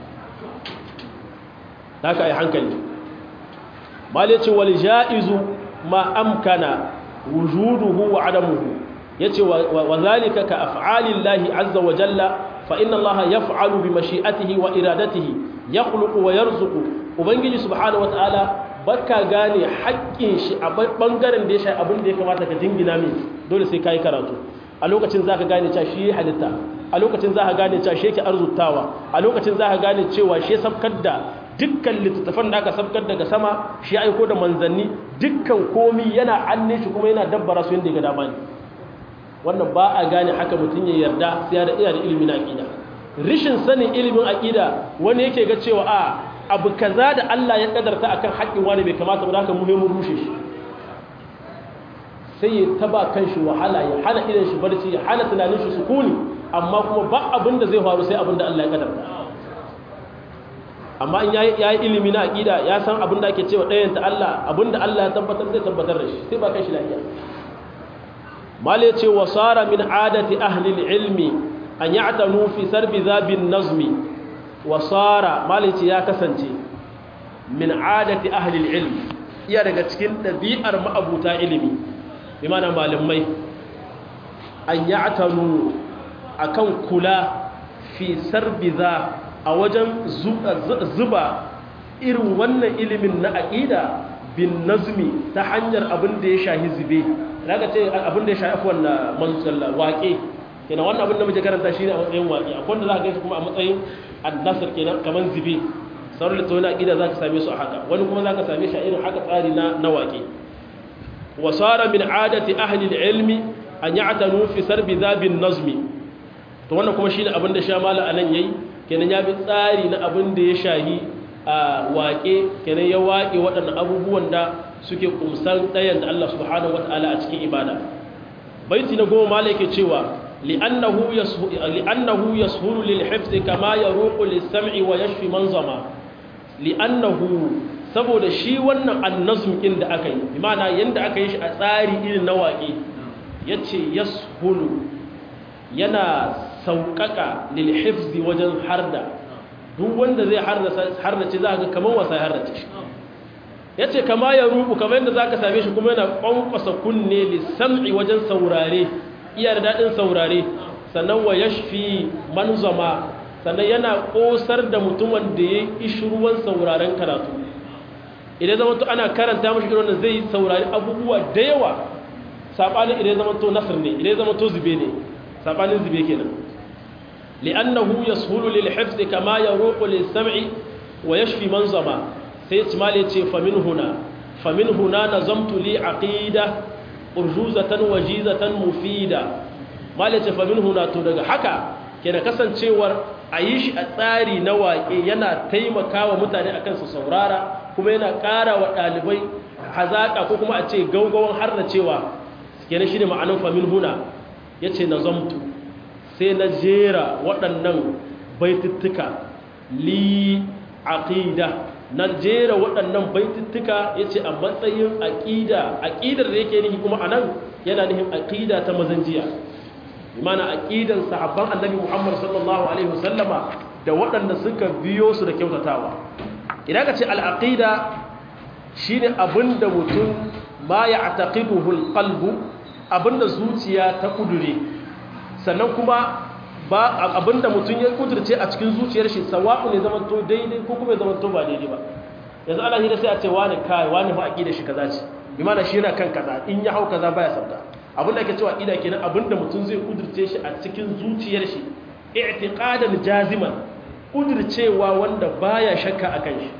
haka ai hankali mal yace wal jaizu ma amkana wujuduhu wa adamuhu yace wa zalika ka af'alillahi azza wa jalla fa inna allaha yaf'alu bi mashi'atihi wa iradatihi yakhluqu wa yarzuqu ubangiji subhanahu wa ta'ala baka gane haƙƙin shi a bangaren da ya shafi abin da ya kamata ka jingina min dole sai kai karatu a lokacin zaka gane cewa shi halitta a lokacin zaka gane cewa shi yake arzutawa a lokacin zaka gane cewa shi sabkar da dukkan littattafan da aka sabkar daga sama shi aiko da manzanni dukkan komi yana anne shi kuma yana dabbara su yadda ya ga dama ne wannan ba a gane haka mutum ya yarda sai ya da iya da ilimin aqida rishin sanin ilimin aqida wani yake ga cewa a abu kaza da Allah ya kadarta akan haƙƙin wani bai kamata ba haka muhimmin rushe shi sai ya taba kan shi wahala ya hana idan shi barci ya hana tunanin shi sukuni amma kuma ba abin da zai faru sai abin da Allah ya kadarta amma in ya yi ilimi na aƙida ya san abin da ake cewa ɗayanta Allah abin da Allah ya tabbatar zai tabbatar da shi sai ba kai shi lafiya mal ya ce wa sara min adati ahli ilmi an ya'tanu fi sarbi zabin nazmi wa sara mal ya ce ya kasance min adati ahli ilmi iya daga cikin ɗabi'ar ma'abuta ilimi bi mana malamai an ya'tanu akan kula fi sarbi za a wajen zuba irin wannan ilimin na aƙida bin nazmi ta hanyar abin da ya shahi zube daga ce abin da ya shahi wannan mansalla waƙe kenan wannan abin da muke karanta shi ne a matsayin waƙe akwai wanda za ka gaisa kuma a matsayin addasar kenan kamar zube sauran littattafai na aƙida za ka same su a haka wani kuma za ka same shi a irin haka tsari na waƙe wasara min adati ahli ilmi an ya'tanu fi sarbi zabin nazmi to wannan kuma shine abin da shamala anan yayi kenan ya bi tsari na abin da ya shahi a waƙe kenan ya waƙe waɗannan abubuwan da suke kumsan ɗayan da Allah subhanahu wata'ala a cikin ibada baiti na goma mala yake cewa li'annahu yashuru lil hifzi kama yaruqu lis sam'i wa yashfi man zama li'annahu saboda shi wannan annazm din da aka yi bi ma'ana yanda aka yi shi a tsari irin na waƙe yace yashulu yana sauƙaƙa lilhifzi wajen harda duk wanda zai hardace za ga kamar wasa ya hardace shi ya ce kama ya rubu kamar yadda za ka same shi kuma yana ƙwanƙwasa kunne lissam'i wajen saurare iya da daɗin saurare sannan wa ya shafi manzama sannan yana ƙosar da mutumin da ya yi ruwan sauraren karatu idan zama to ana karanta mashi irin wanda zai saurari abubuwa da yawa saɓanin idan zama to nasir ne idan zama to zube ne saɓanin zube kenan li'annahu yashulu lil hifz kama yaruqu lis sam'i wa yashfi man zama sai ismail ya ce famin huna famin huna nazamtu li aqida urjuzatan wajizatan mufida mal ya ce famin huna to daga haka ke da kasancewar a yi shi a tsari na waƙe yana taimakawa mutane akan su saurara kuma yana ƙara wa ɗalibai hazaƙa ko kuma a ce gaugawan har da cewa kenan shi ne ma'anin famin huna ya ce nazamtu sai na jera waɗannan baituttuka li aqida na jera waɗannan baituttuka ya ce a matsayin aƙida aƙidar da yake nihi kuma a nan yana nihin aƙida ta mazanjiya imana aƙidan sahabban annabi muhammad sallallahu alaihi wasallama da waɗanda suka biyo su da kyautatawa idan ka ce al'aƙida shi ne abinda mutum ma ya taƙiduhul ƙalbu abinda zuciya ta ƙudure sannan kuma ba abinda mutum ya kudurce a cikin zuciyar shi sawa'u ne zaman to daidai ko kuma zaman to ba daidai ba yanzu ana hira sai a ce wani kai wani fa aqida shi kaza ce bi mana shi yana kan kaza in ya hau kaza baya sabda abin da ake cewa aqida kenan abinda mutum zai kudurce shi a cikin zuciyar shi i'tiqadan jaziman kudurcewa wanda baya shakka akan shi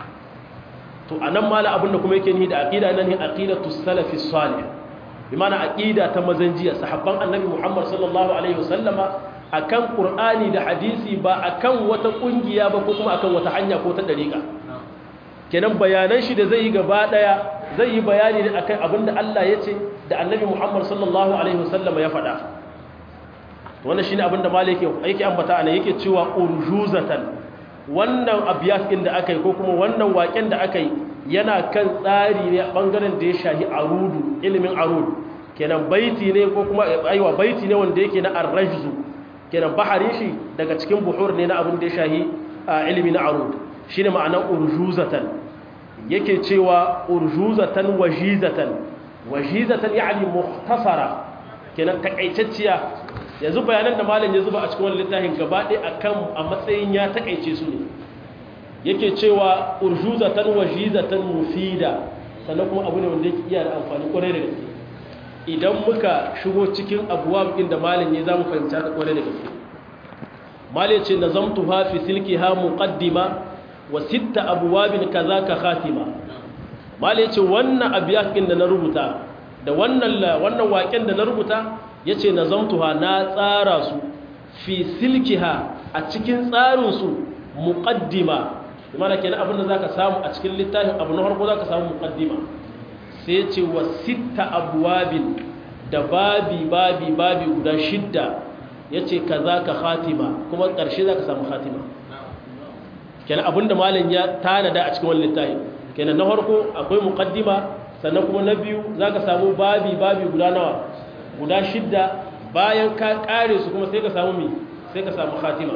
to anan mala abinda kuma yake ni da aqida nan ne aqidatu salafi salih bi mana aqida ta mazanjiya sahabban annabi Muhammad sallallahu alaihi wasallama akan qur'ani da hadisi ba akan wata kungiya ba ko kuma akan wata hanya ko ta dariqa kenan bayanan shi da zai yi gaba daya zai yi bayani ne akan abinda Allah ya ce da annabi Muhammad sallallahu alaihi wasallama ya faɗa wannan shine abin da malai yake yake ambata ana yake cewa urjuzatan wannan abiyas din da aka yi ko kuma wannan waken da aka yi yana kan tsari ne a bangaren da ya shahi arudu ilimin arud kenan baiti ne ko kuma aiwa baiti ne wanda yake na arrajzu kenan baharin shi daga cikin buhur ne na abin da ya shahi ilimi na arud shine ma'anar urjuzatan yake cewa urjuzatan wajizatan wajizatan yani mukhtasara kenan takaitacciya yanzu bayanan da malam ya zuba a cikin wannan littafin gaba ɗaya akan a matsayin ya takaice su ne yake cewa urjuzatan wajizatan mufida sannan kuma abu ne wanda yake iya da amfani kwarai da gaske idan muka shigo cikin abuwa inda malam ya zamu fahimta ta kwarai da gaske malam ce nazamtuha fi silkiha muqaddima wa sitta abwabin kazaka khatima malam ce wannan abiyakin da na rubuta da wannan wannan waken da na rubuta yace nazamtuha na tsara su fi silkiha a cikin tsarin su muqaddima imana kenan abin da zaka samu a cikin littafin abu na farko zaka samu muqaddima sai ce wa sitta abwabin da babi babi babi guda shidda yace kaza ka khatima kuma ƙarshe zaka samu khatima kenan abinda malam ya tanada a cikin wannan littafin kenan na farko akwai muqaddima sannan kuma na biyu zaka samu babi babi guda nawa guda shidda bayan ka kare su kuma sai ka samu mi sai ka samu khatima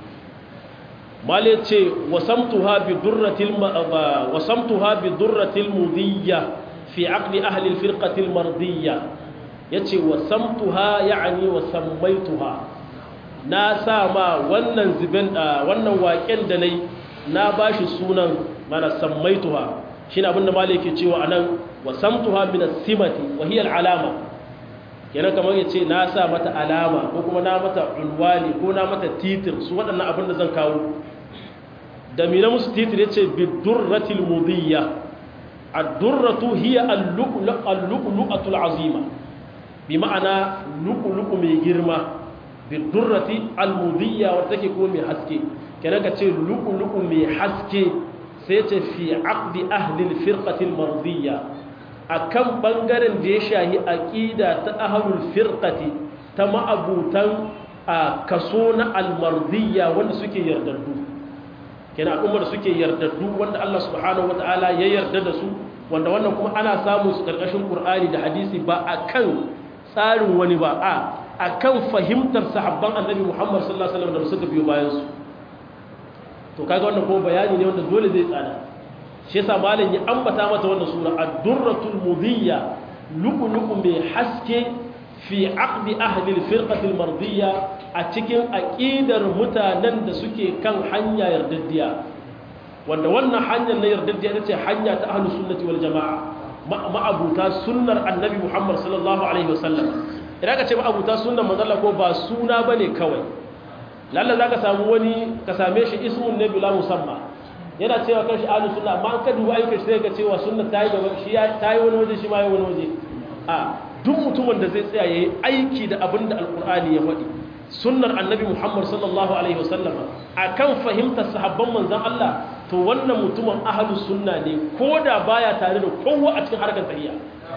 male ce wasamtuha bi durratil wasamtuha bi durratil mudiyya fi aqli ahli alfirqati almardiyya yace wasamtuha yani wasammaituha na sa ma wannan zibin wannan waken da nayi na bashi sunan mana sammaituha shine abinda male yake cewa anan wasamtuha min as-simati wa hiya al-alama kenan kamar yace na sa mata alama ko kuma na mata unwani ko na mata titir su waɗannan abin da zan kawo da mina musu titir yace bidurratil mudiyya ad-durratu hiya al-lu'lu'atul azima bi ma'ana lu'lu'u mai girma bidurrati al-mudiyya wanda take ko mai haske kenan ka ce lu'lu'u mai haske sai ce fi aqdi ahli al-firqati al-mardiyya akan bangaren da ya shahi aqida ta ahlul firqati ta ma'abutan a kaso na al-mardiyya wanda suke yardaddu kenan al'ummar suke yardaddu wanda Allah subhanahu wataala ya yarda da su wanda wannan kuma ana samu su karkashin Qur'ani da hadisi ba akan tsarin wani ba a akan fahimtar sahabban Annabi Muhammad sallallahu alaihi wasallam da suka biyo bayan su to kaga wannan kuma bayani ne wanda dole zai tsada shi yasa malam ya ambata mata wannan sura ad-durratul mudiyya lu'lu'u mai haske fi aqdi ahli al-firqati al-mardiyya a cikin aqidar mutanen da suke kan hanya yardaddiya wanda wannan hanyar na yardaddiya ce hanya ta ahlus sunnati wal jamaa ma'abuta sunnar annabi Muhammad sallallahu alaihi wasallam idan ka ce ma'abuta sunnar manzo ko ba suna bane kawai lalla zaka samu wani ka same shi ismun ne bila musamma yana cewa kan shi ahlus sunna amma an ka duba ayyukan sai ka cewa sunna ta yi gaba shi ta yi wani waje shi ma yi wani waje a duk mutumin da zai tsaya yayi aiki da abin da alqur'ani ya faɗi sunnar annabi muhammad sallallahu alaihi wasallam akan fahimtar sahabban manzon Allah to wannan mutumin ahlus sunna ne koda baya tare da kowa a cikin harkar tahiyya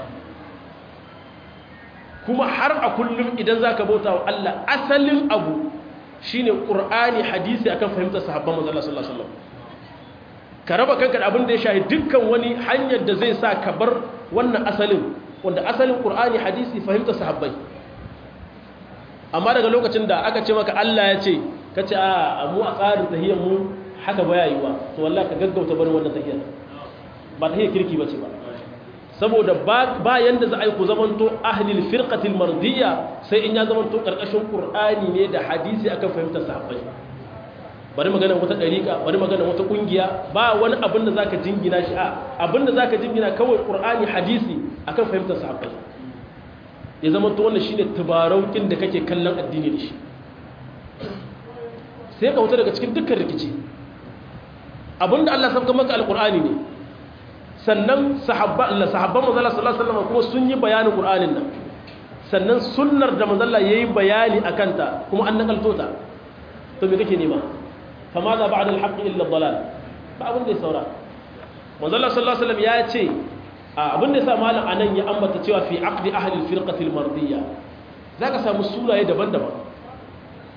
kuma har a kullum idan zaka bauta wa Allah asalin abu shine qur'ani hadisi akan fahimtar sahabban manzon Allah sallallahu alaihi wasallam ka raba kanka da abin da ya shahi dukkan wani hanyar da zai sa ka bar wannan asalin wanda asalin qur'ani hadisi fahimtar sahabbai amma daga lokacin da aka ce maka Allah ya ce ka ce a mu a tsarin tahiyyar mu haka baya yiwa to wallahi ka gaggauta barin wannan tahiyyar ba tahiyyar kirki bace ba saboda ba yanda za a yi ku zamanto ahlil firqatil mardiyya sai in ya zamanto karkashin qur'ani ne da hadisi akan fahimtar sahabbai bari magana wata dariƙa bari magana wata kungiya ba wani abin da zaka jingina shi a abin da zaka jingina kawai qur'ani hadisi akan fahimtar sahabbai ya zama to wannan shine tubaraukin da kake kallon addini da shi sai ka wuta daga cikin dukkan rikici abinda Allah sabga maka alqur'ani ne sannan sahabba Allah sahabban manzo Allah sallallahu alaihi wasallam kuma sun yi bayanin qur'anin nan sannan sunnar da manzo Allah yayi bayani akan ta kuma an nakalto ta to me kake nema fa ma za ba'da al-haqq illa ad-dalal ba abin da ya saura manzo Allah sallallahu alaihi wasallam ya ce abin da sa malam anan ya ambata cewa fi aqdi ahli al-firqati al-mardiyya zaka samu sunaye daban-daban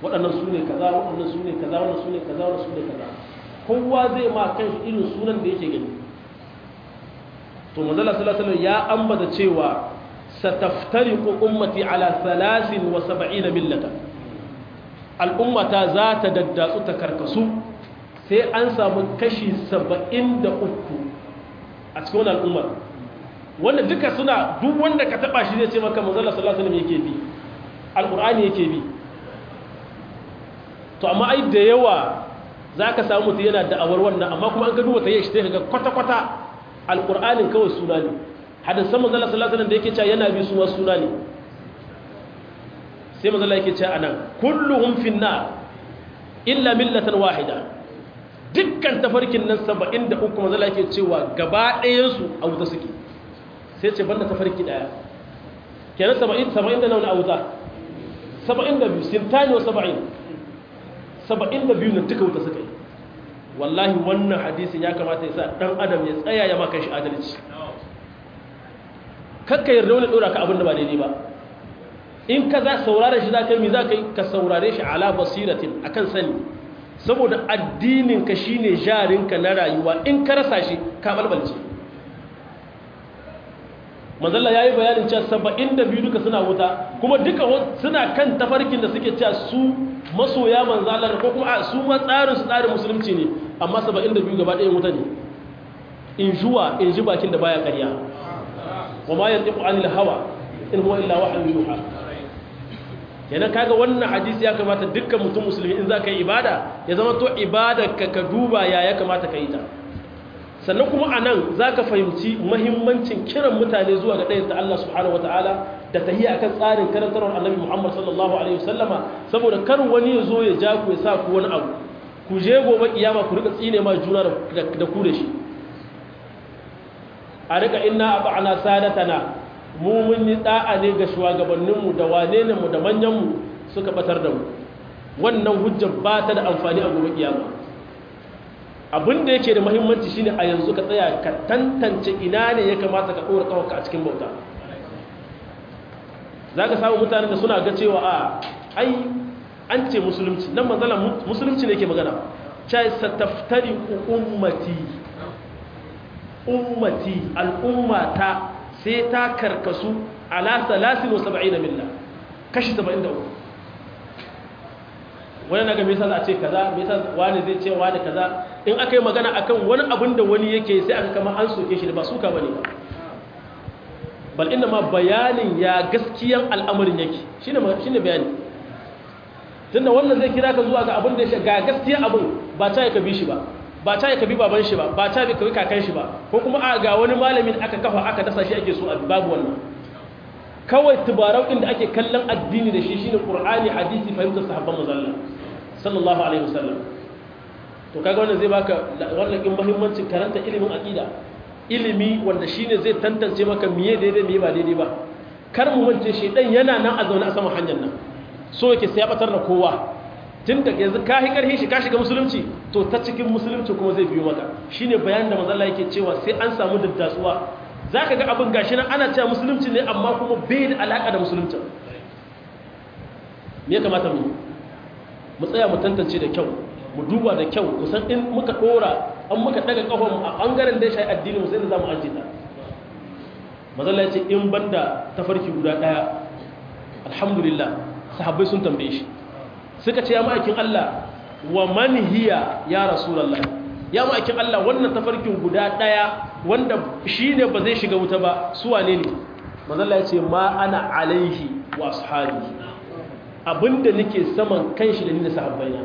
waɗannan su ne kaza waɗannan su ne kaza waɗannan su ne kaza waɗannan su ne kaza kowa zai ma kan shi irin sunan da yake gani to manzala sallallahu alaihi ya ambata cewa sataftariqu ummati ala 73 millata al'ummata za ta daddatsu ta karkasu sai an samu kashi 73 a cikin wannan al'ummar wanda duka suna duk wanda ka taba shi zai ce maka manzala sallallahu alaihi yake bi alqur'ani yake bi to amma ai da yawa zaka samu mutum yana da'awar wannan amma kuma an ga duba tayi shi sai kaga kwata kwata alqur'anin kawai suna ne hadisan manzala sallallahu alaihi da yake cewa yana bi su wasu suna ne sai manzala yake cewa anan kulluhum finnar illa millatan wahida dukkan tafarkin nan 73 manzala yake cewa gaba ɗayan su a wuta suke sai ce banda tafarki daya kenan 70 70 da nauna a wuta 72 sintani wa 70 72 na duka wuta suka yi wallahi wannan hadisin ya kamata ya sa dan adam ya tsaya ya maka shi adalci kakka yarda wani dora ka abin da ba daidai ba in ka za saurare shi za ka yi za ka yi ka saurare shi ala basiratin akan sani saboda addininka shine jarinka na rayuwa in ka rasa shi ka balbalce manzalla ya yi bayanin cewa saba'in da biyu duka suna wuta kuma duka suna kan tafarkin da suke cewa su masoya manzalar ko kuma su ma tsarin su tsarin musulunci ne amma saba'in da biyu gaba ɗaya wuta ne in juwa in ji bakin da baya karya wa ma yanzu anil hawa in huwa illa wahayin yuha kenan kaga wannan hadisi ya kamata dukkan mutum musulmi in za ka yi ibada ya zama to ibada ka ka duba ya ya kamata ka yi ta sannan kuma a nan za ka fahimci mahimmancin kiran mutane zuwa ga ɗayanta Allah subhanahu wa ta'ala da ta yi a kan tsarin karantarwar annabi Muhammad sallallahu Alaihi wasallama saboda kar wani ya zo ya ja ku ya sa ku wani abu ku je gobe kiyama ku rika tsine ma juna da ku da shi a rika inna abu ana sadatana mu mun yi da'a ne ga shugabanninmu da wane ne mu da manyanmu suka batar da mu wannan hujjar ba ta da amfani a gobe kiyama abin da yake da mahimmanci shine a yanzu ka tsaya ka tantance ina ne ya kamata ka ɗora ƙawarka a cikin bauta za ka samu mutanen da suna ga cewa a ai an ce musulunci nan manzala musulunci ne ke magana cai sataftari ummati ummati al'ummata sai ta karkasu ala salasin wa saba'ina milla kashi saba'in da uku wani na ga mesa za a ce kaza mesa wani zai ce wani kaza in aka yi magana akan wani abin da wani yake sai aka kama an soke shi da ba suka bane ba bal inda ma bayanin ya gaskiyan al'amarin yake shine shine bayani tunda wannan zai kira ka zuwa ga abin da ya ga gaskiyan abin ba ta ka bi shi ba ba ta ka bi baban shi ba ba ta ka bi kakan shi ba ko kuma a ga wani malamin aka kafa aka dasa shi ake so a babu wannan kawai tubarau inda ake kallon addini da shi shine qur'ani hadisi fahimtar sahabban manzon sallallahu alaihi wasallam to kaga wannan zai baka wannan kin muhimmancin karanta ilimin aqida ilimi wanda shine zai tantance maka miye daidai miye ba daidai ba kar mu mance shi dan yana nan a zaune a saman hanyar nan so yake sai ya batar da kowa tun da yanzu ka hi karhi shi ka shiga musulunci to ta cikin musulunci kuma zai biyo maka shine bayanin da manzon Allah yake cewa sai an samu daddasuwa za ka ga abin gashi nan ana cewa musulunci ne amma kuma bai da alaƙa da musulunci me ya kamata mu mu tsaya mu tantance da kyau mu duba da kyau kusan in muka ɗora an muka ɗaga ƙahon a ɓangaren da ya shayi addini mu sai da za mu ajiye ta mazalla ya ce in banda tafarki guda ɗaya alhamdulillah sahabbai sun tambaye shi suka ce ya ma'aikin Allah wa man hiya ya rasulallah ya ma'aikin Allah wannan tafarkin guda ɗaya wanda shi ne ba zai shiga wuta ba su wane ne mazalla ya ce ma ana alaihi wa sahabi abinda nake saman kanshi da ni da sahabbaina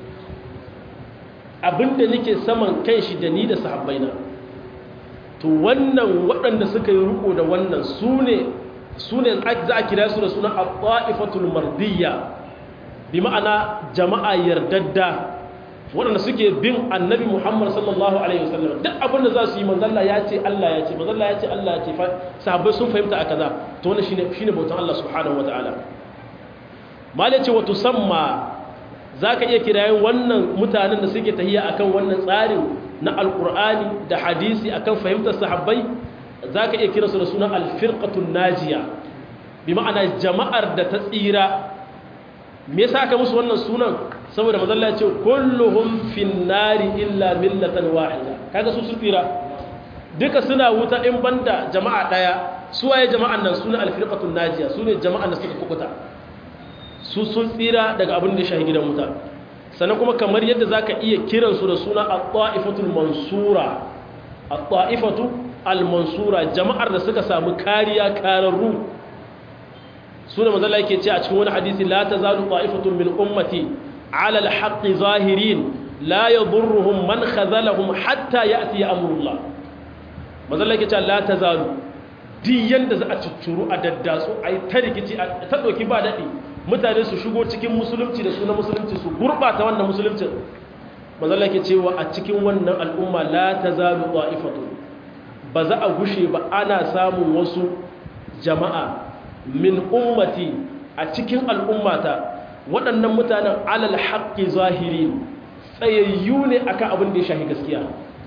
abinda nake saman kanshi da ni da sahabbaina to wannan waɗanda suka yi riko da wannan su ne su ne za a kira su da suna al-ta'ifatul mardiyya bi ma'ana jama'a yardadda waɗanda suke bin annabi Muhammad sallallahu Alaihi wasallam duk abinda za su yi manzalla ya ce Allah ya ce manzalla ya ce Allah ya ce sahabbai sun fahimta a kaza to wani shi ne bautan Allah subhanahu wa ta'ala mali ce wato samma za ka iya kirayen wannan mutanen da suke tahiya akan wannan tsarin na alƙur'ani da hadisi akan fahimtar sahabbai za ka iya kira su da suna alfirƙatun najiya bi ma'ana jama'ar da ta tsira me yasa aka musu wannan sunan saboda mazalla ya ce kulluhum finnari illa millatan wahida kaga su tsira duka suna wuta in banda jama'a daya su waye jama'an nan suna alfirqatun najiya su ne jama'an da suka kukuta su sun tsira daga abin da ya shahi gidan wuta sannan kuma kamar yadda zaka iya kiransu da suna at-ta'ifatul mansura at-ta'ifatu al-mansura jama'ar da suka samu kariya kararru sune manzo Allah yake ce a cikin wani hadisi la tazalu ta'ifatun min ummati 'ala al-haqqi zahirin la yadurruhum man khazalahum hatta ya'ti amrullah manzo Allah yake ce la tazalu duk yanda za a ciccuru a daddasu ai ta rikici ta doki ba dadi mutane su shigo cikin musulunci da sunan musulunci su gurbata wannan musulunci manzo Allah yake cewa a cikin wannan al'umma la tazalu ta'ifatun ba za a gushe ba ana samun wasu jama'a min ummati a cikin al'ummata waɗannan mutanen alal haƙƙi zahiri tsayayyu ne akan abin da ya shahi gaskiya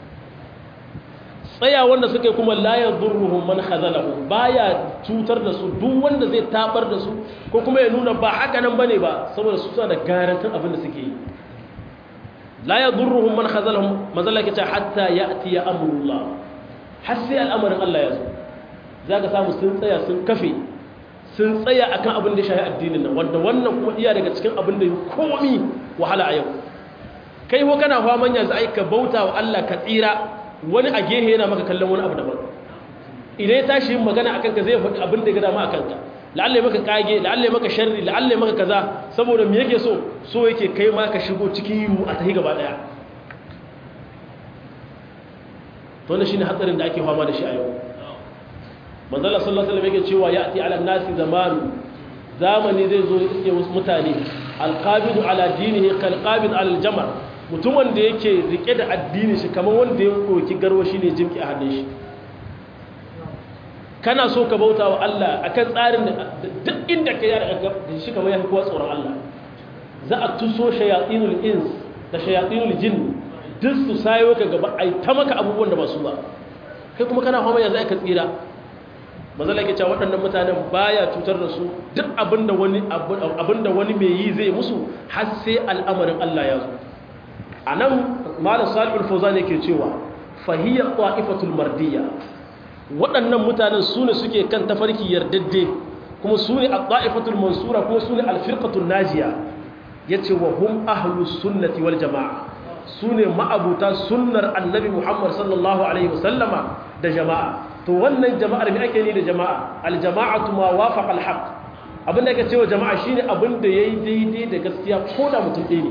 tsaya wanda suka yi kuma layar durruhun man hazalahu baya cutar da su duk wanda zai tabar da su ko kuma ya nuna ba haka nan bane ba saboda su suna da garantin abin da suke yi layar durruhun man hazalahu mazala ke ce hatta ya ati ya amurullah har sai al'amarin Allah ya zo za ka samu sun tsaya sun kafe sun tsaya akan abin da shahi addinin nan wanda wannan kuma iya daga cikin abin da komi wahala a yau kai ko kana faman yanzu ai ka bauta wa Allah ka tsira wani a gehe yana maka kallon wani abu daban idan ya tashi yin magana akan ka zai faɗi abin da ya gada ma akan ka la'alla maka kage la'alla maka sharri la'alla maka kaza saboda me yake so so yake kai ma ka shigo cikin yiwu a tahi gaba daya to ne shine hatsarin da ake fama da shi a yau manzala sallallahu alaihi wasallam yake cewa ya'ti ala nasi zamanu zamani zai zo iske wasu mutane alqabidu ala dinihi kalqabid ala aljamar mutumin da yake rike da addini shi kamar wanda ya koki garwashi ne jimki a hannun shi kana so ka bauta wa Allah akan tsarin da duk inda ka yara da shi kamar ya kowa tsoron Allah za a tuso shayatinul ins da shayatinul jinn duk su sayo ka gaba ai ta maka abubuwan da ba su ba kai kuma kana fama yanzu aka tsira mazala ke cewa waɗannan mutanen baya cutar da su duk abinda wani abinda wani mai yi zai musu har sai al'amarin Allah ya zo anan malam salihul fawzan yake cewa fahiya qa'ifatul mardiya waɗannan mutanen su ne suke kan tafarki yardadde kuma su ne al-qa'ifatul mansura kuma su ne al-firqatul najiya yace wa hum ahlus sunnati wal jamaa su ne ma'abuta sunnar annabi Muhammad sallallahu alaihi wasallama da jama'a to wannan jama'ar me ake ni da jama'a aljama'atu ma wafaqa alhaq abinda ake cewa jama'a shine abinda yayi daidai da gaskiya ko da mutum ɗaya ne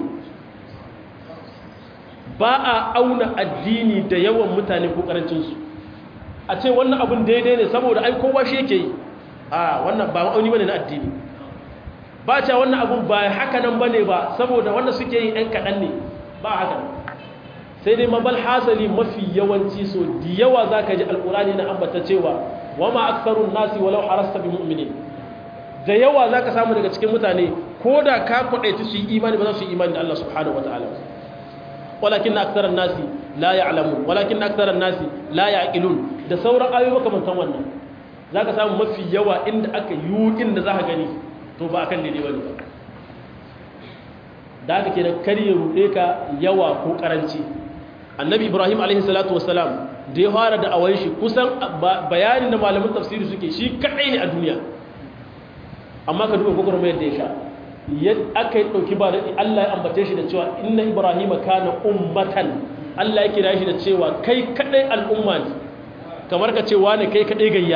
ba a auna addini da yawan mutane ko karancin su a ce wannan abin daidai ne saboda ai kowa shi yake yi a wannan ba ma'auni bane na addini ba ce wannan abin ba haka nan bane ba saboda wanda suke yi ɗan kaɗan ne ba haka nan sai dai mabal hasali mafi yawanci so da yawa za ka ji alkurani na ambata cewa wa ma aksarun nasi walau harasta bi mu'minin da yawa za ka samu daga cikin mutane ko da ka kwaɗaiti su yi imani ba za su yi imani da Allah subhanahu wataala walakin na aksaran nasi la ya'lamun walakin na aksaran nasi la ya'qilun da sauran ayoyi makamantan wannan za ka samu mafi yawa inda aka yi inda za ka gani to ba akan daidai bane ba da aka kenan kar ya ruɗe ka yawa ko karanci annabi ibrahim alaihissalatu wasalam da ya fara da awon shi kusan bayanin da malamin tafsiri suke shi kaɗai ne a duniya amma ka duba gwagwarmayar da ya sha aka yi ɗauki ba daɗi allah ya ambace shi da cewa inna ibrahim kana ummatan allah ya kira shi da cewa kai kaɗai al'umma ne kamar ka cewa ne kai kaɗai gayya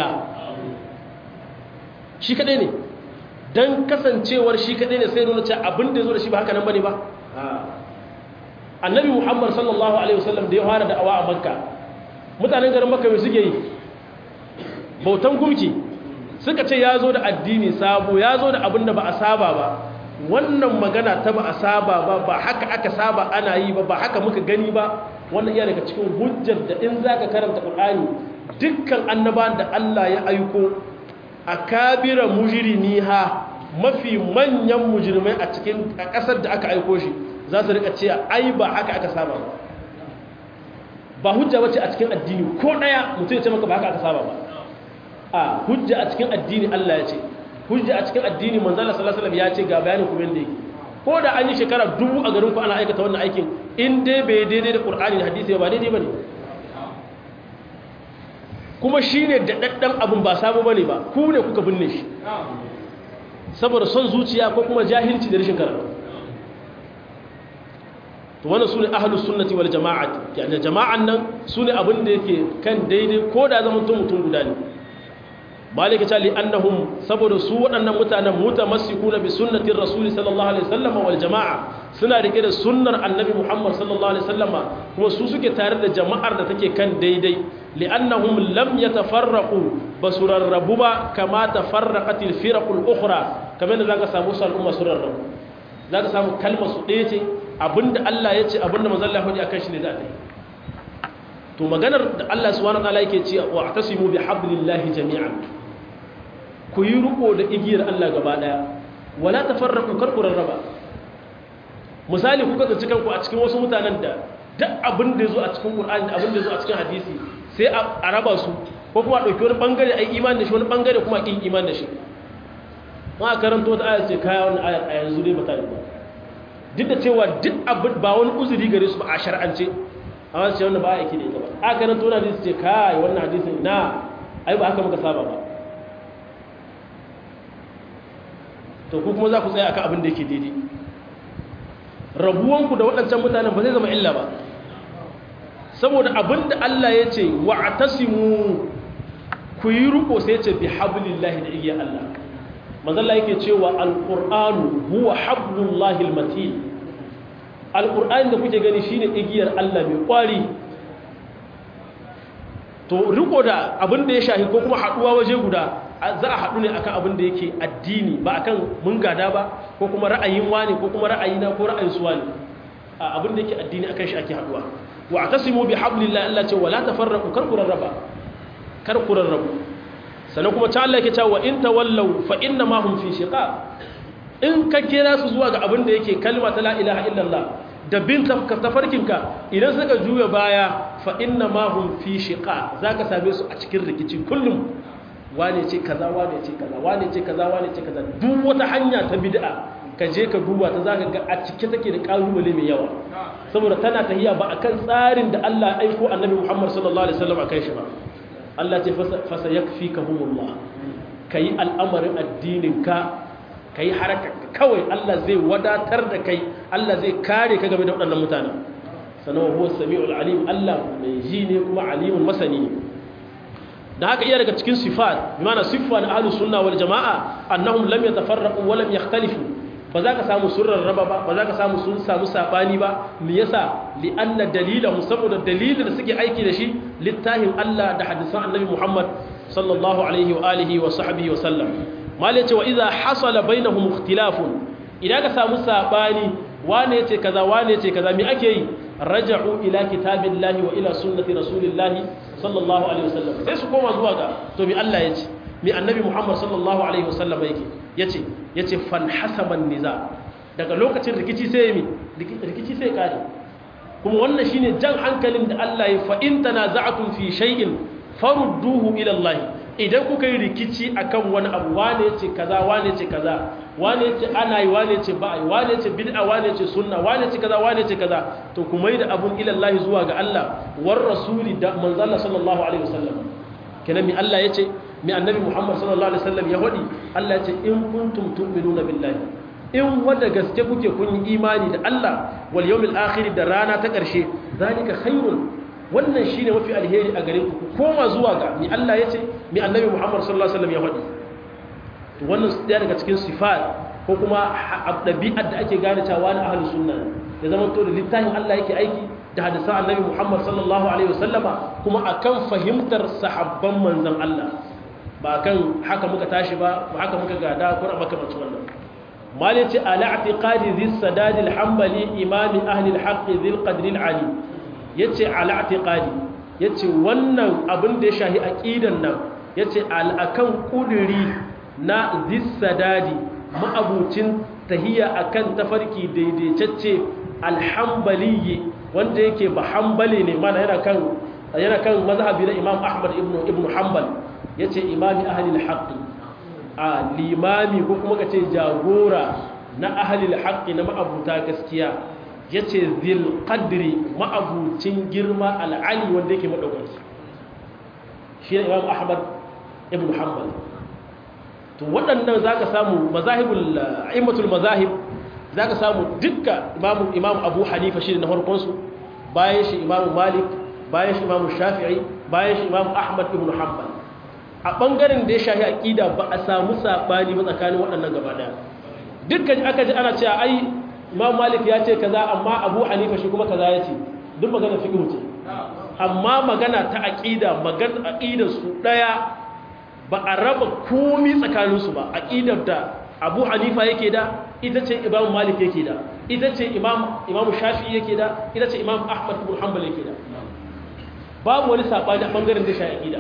shi kaɗai ne don kasancewar shi kaɗai ne sai nuna cewa abin da ya zo da shi ba haka nan ba ne ba annabi muhammad sallallahu alaihi wasallam da ya fara da'awa a makka mutanen garin makka mai suke yi bautan gumki suka ce ya zo da addini sabo ya zo da abin da ba a saba ba wannan magana ta ba a saba ba ba haka aka saba ana yi ba ba haka muka gani ba wannan iya daga cikin hujjar da in za ka karanta ƙul'ani dukkan annabawan da allah ya aiko a kabira mujirimi ha mafi manyan mujirmai a cikin ƙasar da aka aiko shi za su rika cewa ai ba haka aka saba ba ba hujja bace a cikin addini ko daya mutum ya ce maka ba haka aka saba ba a hujja a cikin addini Allah ya ce hujja a cikin addini manzo Allah sallallahu alaihi wasallam ya ce ga bayanin kuma yanda yake ko da an yi shekara dubu a garin ku ana aikata wannan aikin in dai bai daidai da Qur'ani da hadisi ba daidai bane kuma shine da daddan abun ba sabo bane ba ku ne kuka binne shi saboda son zuciya ko kuma jahilci da rashin karatu to wannan sune ahlus sunnati wal jama'ati yani jama'an nan sune abin da yake kan daidai ko da zaman mutum mutum guda ne malika ta li annahum saboda su waɗannan mutanen mutamassikuna bi sunnatir rasul sallallahu alaihi wasallam wal jama'a suna rike da sunnar annabi muhammad sallallahu alaihi wasallam kuma su suke tare da jama'ar da take kan daidai li'annahum lam yatafarraqu basurarrabu ba kama tafarraqatil firaqul ukhra kamar da zaka samu su al'umma surarrabu zaka samu kalmar su ɗaya ce abinda Allah ya ce abinda manzon Allah ya akan shi ne za ta yi to maganar da Allah subhanahu wataala yake ce wa atasimu bi hablillahi jami'an ku yi riko da igiyar Allah gaba daya wala tafarraqu kar ku rarraba misali kuka tsinci kanku a cikin wasu mutanen da duk abin da yazo a cikin Qur'ani da abin da yazo a cikin hadisi sai a raba su ko kuma dauki wani bangare ai imani da shi wani bangare kuma kin imani da shi ma karanto da ayat ce kaya wannan ayat a yanzu dai bata ba duk da cewa duk abin ba wani uzuri gare su ba a shar'ance amma sai wannan ba yake da ita ba a karanto na hadisi ce kai wannan hadisin na ai ba haka muka saba ba to ku kuma za ku tsaya akan abin da yake daidai rabuwanku da waɗancan mutanen ba zai zama illa ba saboda abin da Allah ya ce wa atasimu ku yi ruko sai ya ce bi hablillahi da igiyar Allah manzalla yake cewa alqur'anu huwa hablullahi almatin alqur'ani da kuke gani shine igiyar Allah mai kwari to riko da abin da ya shahi ko kuma haduwa waje guda za a haɗu ne akan abin da yake addini ba akan mun gada ba ko kuma ra'ayin wani ko kuma ra'ayina ko ra'ayin su wani abin da yake addini akan shi ake haɗuwa wa atasimu bi hablillahi Allah ce wala tafarraqu kar ku rarraba kar ku rarrabu sannan kuma ta Allah yake cewa in tawallaw fa inna ma hum fi shiqaq in ka kira su zuwa ga abin da yake kalma ta la ilaha illallah da bin tafarkinka idan suka juya baya fa inna ma hum fi shiqaq zaka same su a cikin rikici kullum wane ce kaza wane ce kaza wane ce kaza wane ce kaza duk wata hanya ta bid'a ka je ka duba ta zaka ga a cike take da kalubale mai yawa saboda tana tahiya ba akan tsarin da Allah ya aiko Annabi Muhammad sallallahu alaihi wasallam akan shi ba Allah ce fasa yakfikahumullah kai al'amarin addinin ka kai haraka kawai Allah zai wadatar da kai Allah zai kare ka game da waɗannan mutanen sanan huwa samiul alim Allah mai ji ne kuma alimun masani ne da haka iya daga cikin sifat bimana siffa na ahlus sunna wal jamaa annahum lam yatafarraqu wa lam yakhtalifu ba za ka samu surrar raba ba ba za ka samu sun samu sabani ba me yasa li anna dalilahu saboda dalilin da suke aiki da shi littafin Allah da hadisan annabi Muhammad sallallahu alaihi wa alihi wa sahbihi wa sallam mal yace wa idha hasala bainahum ikhtilafun idan ka samu sabani wane yace kaza wane yace kaza me ake yi raja'u ila kitabillahi wa ila sunnati rasulillahi sallallahu alaihi wasallam sai su koma zuwa ga to bi Allah yace mi annabi Muhammad sallallahu alaihi wasallam yake yace yace fan hasaban niza daga lokacin rikici sai mi rikici sai kare kuma wannan shine jan hankalin da Allah ya fa in tanaza'tum fi shay'in farudduhu ila Allah idan kuka yi rikici akan wani abu wane yace kaza wane yace kaza wane yace ana yi wane yace ba yi wane yace bid'a wane yace sunna wane yace kaza wane yace kaza to ku mai da abun ila Allah zuwa ga Allah war rasuli da manzo Allah sallallahu alaihi wasallam kenan mi Allah yace mi annabi Muhammad sallallahu alaihi wasallam ya hodi Allah yace in kuntum tu'minuna billahi in wanda gaske kuke kun yi imani da Allah wal yawmil akhir da rana ta karshe zalika khairun wannan shine mafi alheri a gare ku koma zuwa ga mi Allah yace mi annabi Muhammad sallallahu alaihi wasallam ya hodi to wannan daya daga cikin sifat ko kuma ɗabi'ar da ake gane cewa na ahlus sunna ya zama to da littafin Allah yake aiki da hadisan annabi Muhammad sallallahu alaihi wasallama kuma akan fahimtar sahabban manzon Allah ba kan haka muka tashi ba ba haka muka gada ko maka mace wannan mali ce ala i'tiqadi dhi sadad al-hanbali imam ahli al-haqq dhi al-qadr al-ali yace ala i'tiqadi yace wannan abin da ya shahi aqidan nan yace al-akan kuduri na dhi sadadi ma'abucin tahiya akan tafarki daidaitacce alhambaliyi wanda yake ba hambali ne mana yana kan yana kan mazhabi na Imam Ahmad ibn ibn Hanbal yace imami ahli al-haqq a limami ko kuma ka ce jagora na ahalil haƙƙi na ma'abuta gaskiya ya ce zil ƙadiri ma'abucin girma al'ali wanda yake maɗaukaki shi ne imam ahmad ibn hanbal to waɗannan za ka samu mazahibul a'immatul mazahib za ka samu dukka imam abu hanifa shi ne na farkonsu bayan shi imam malik bayan shi imam shafi'i bayan shi imam ahmad ibn hanbal a ɓangaren da ya shahi aƙida ba a samu saɓani ba tsakanin waɗannan gaba ɗaya dukkan aka ji ana cewa ai imam malik ya ce kaza amma abu hanifa shi kuma kaza ya ce duk magana fiqh ce amma magana ta aqida magana aqidar su daya ba a raba komai tsakanin su ba aqidar da abu hanifa yake da ita ce imam malik yake da ita ce imam imam shafi'i yake da ita ce imam ahmad ibn hanbal yake da babu wani sabani a bangaren da shi aqida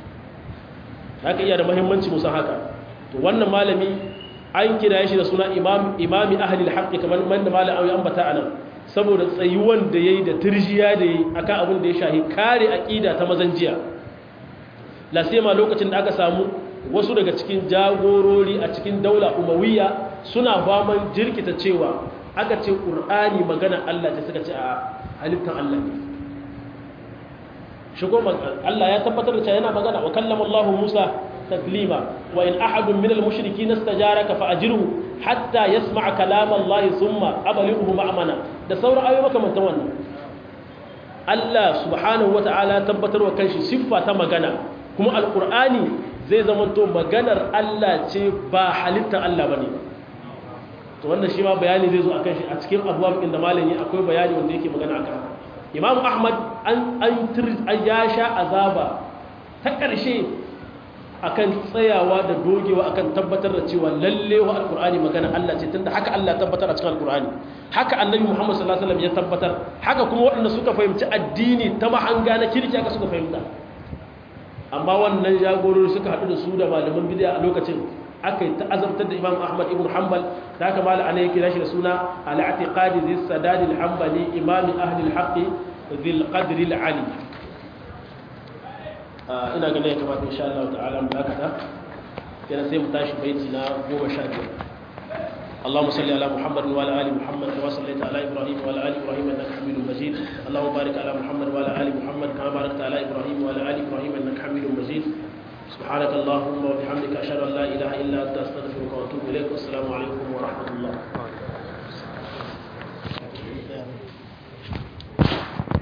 haka iya da muhimmanci musan haka to wannan malami an kira shi da suna imami ahalil haƙƙi kamar wanda malam auyi ambata anan saboda tsayuwan da yayi da turjiya da yayi akan abin da ya shahi kare aqida ta mazan jiya la ma lokacin da aka samu wasu daga cikin jagorori a cikin daula umawiyya suna faman jirkita cewa aka ce qur'ani magana Allah ce suka ce a halittan Allah ne shigo Allah ya tabbatar da cewa yana magana wa kallama Allah Musa تكليما وإن أحد من المشركين استجارك فأجره حتى يسمع كلام الله ثم أبلغه مأمنا da sauran ayoyi makamantan wannan Allah subhanahu wata'ala tabbatar wa kanshi siffa ta magana kuma alqur'ani zai zamanto maganar Allah ce ba halittar Allah bane to wannan shi ma bayani zai zo akan shi a cikin abubuwan inda malami akwai bayani wanda yake magana akan Imam Ahmad an an ya sha azaba ta ƙarshe akan tsayawa da dogewa akan tabbatar da cewa lalle wa alqur'ani magana Allah ce tunda haka Allah tabbatar a cikin alqur'ani haka annabi Muhammad sallallahu alaihi wasallam ya tabbatar haka kuma waɗanda suka fahimci addini ta mahanga na kirki aka suka fahimta amma wannan jagorori suka haɗu da su da malaman bid'a a lokacin aka yi ta'azabtar da Imam Ahmad ibn Hanbal da haka malam ana yake shi da suna al-i'tiqadi zis sadad al-hanbali imam ahli al-haqq dhil qadri al-ali ina ganin ya kamata insha Allah ta'ala mu dakata kenan sai mu tashi baiti na 15 اللهم صل على محمد وعلى ال محمد كما صليت على ابراهيم وعلى ال ابراهيم انك حميد مجيد اللهم بارك على محمد وعلى ال محمد كما باركت على ابراهيم وعلى ال ابراهيم انك حميد مجيد سبحانك اللهم وبحمدك اشهد ان لا اله الا انت استغفرك واتوب اليك والسلام عليكم ورحمه الله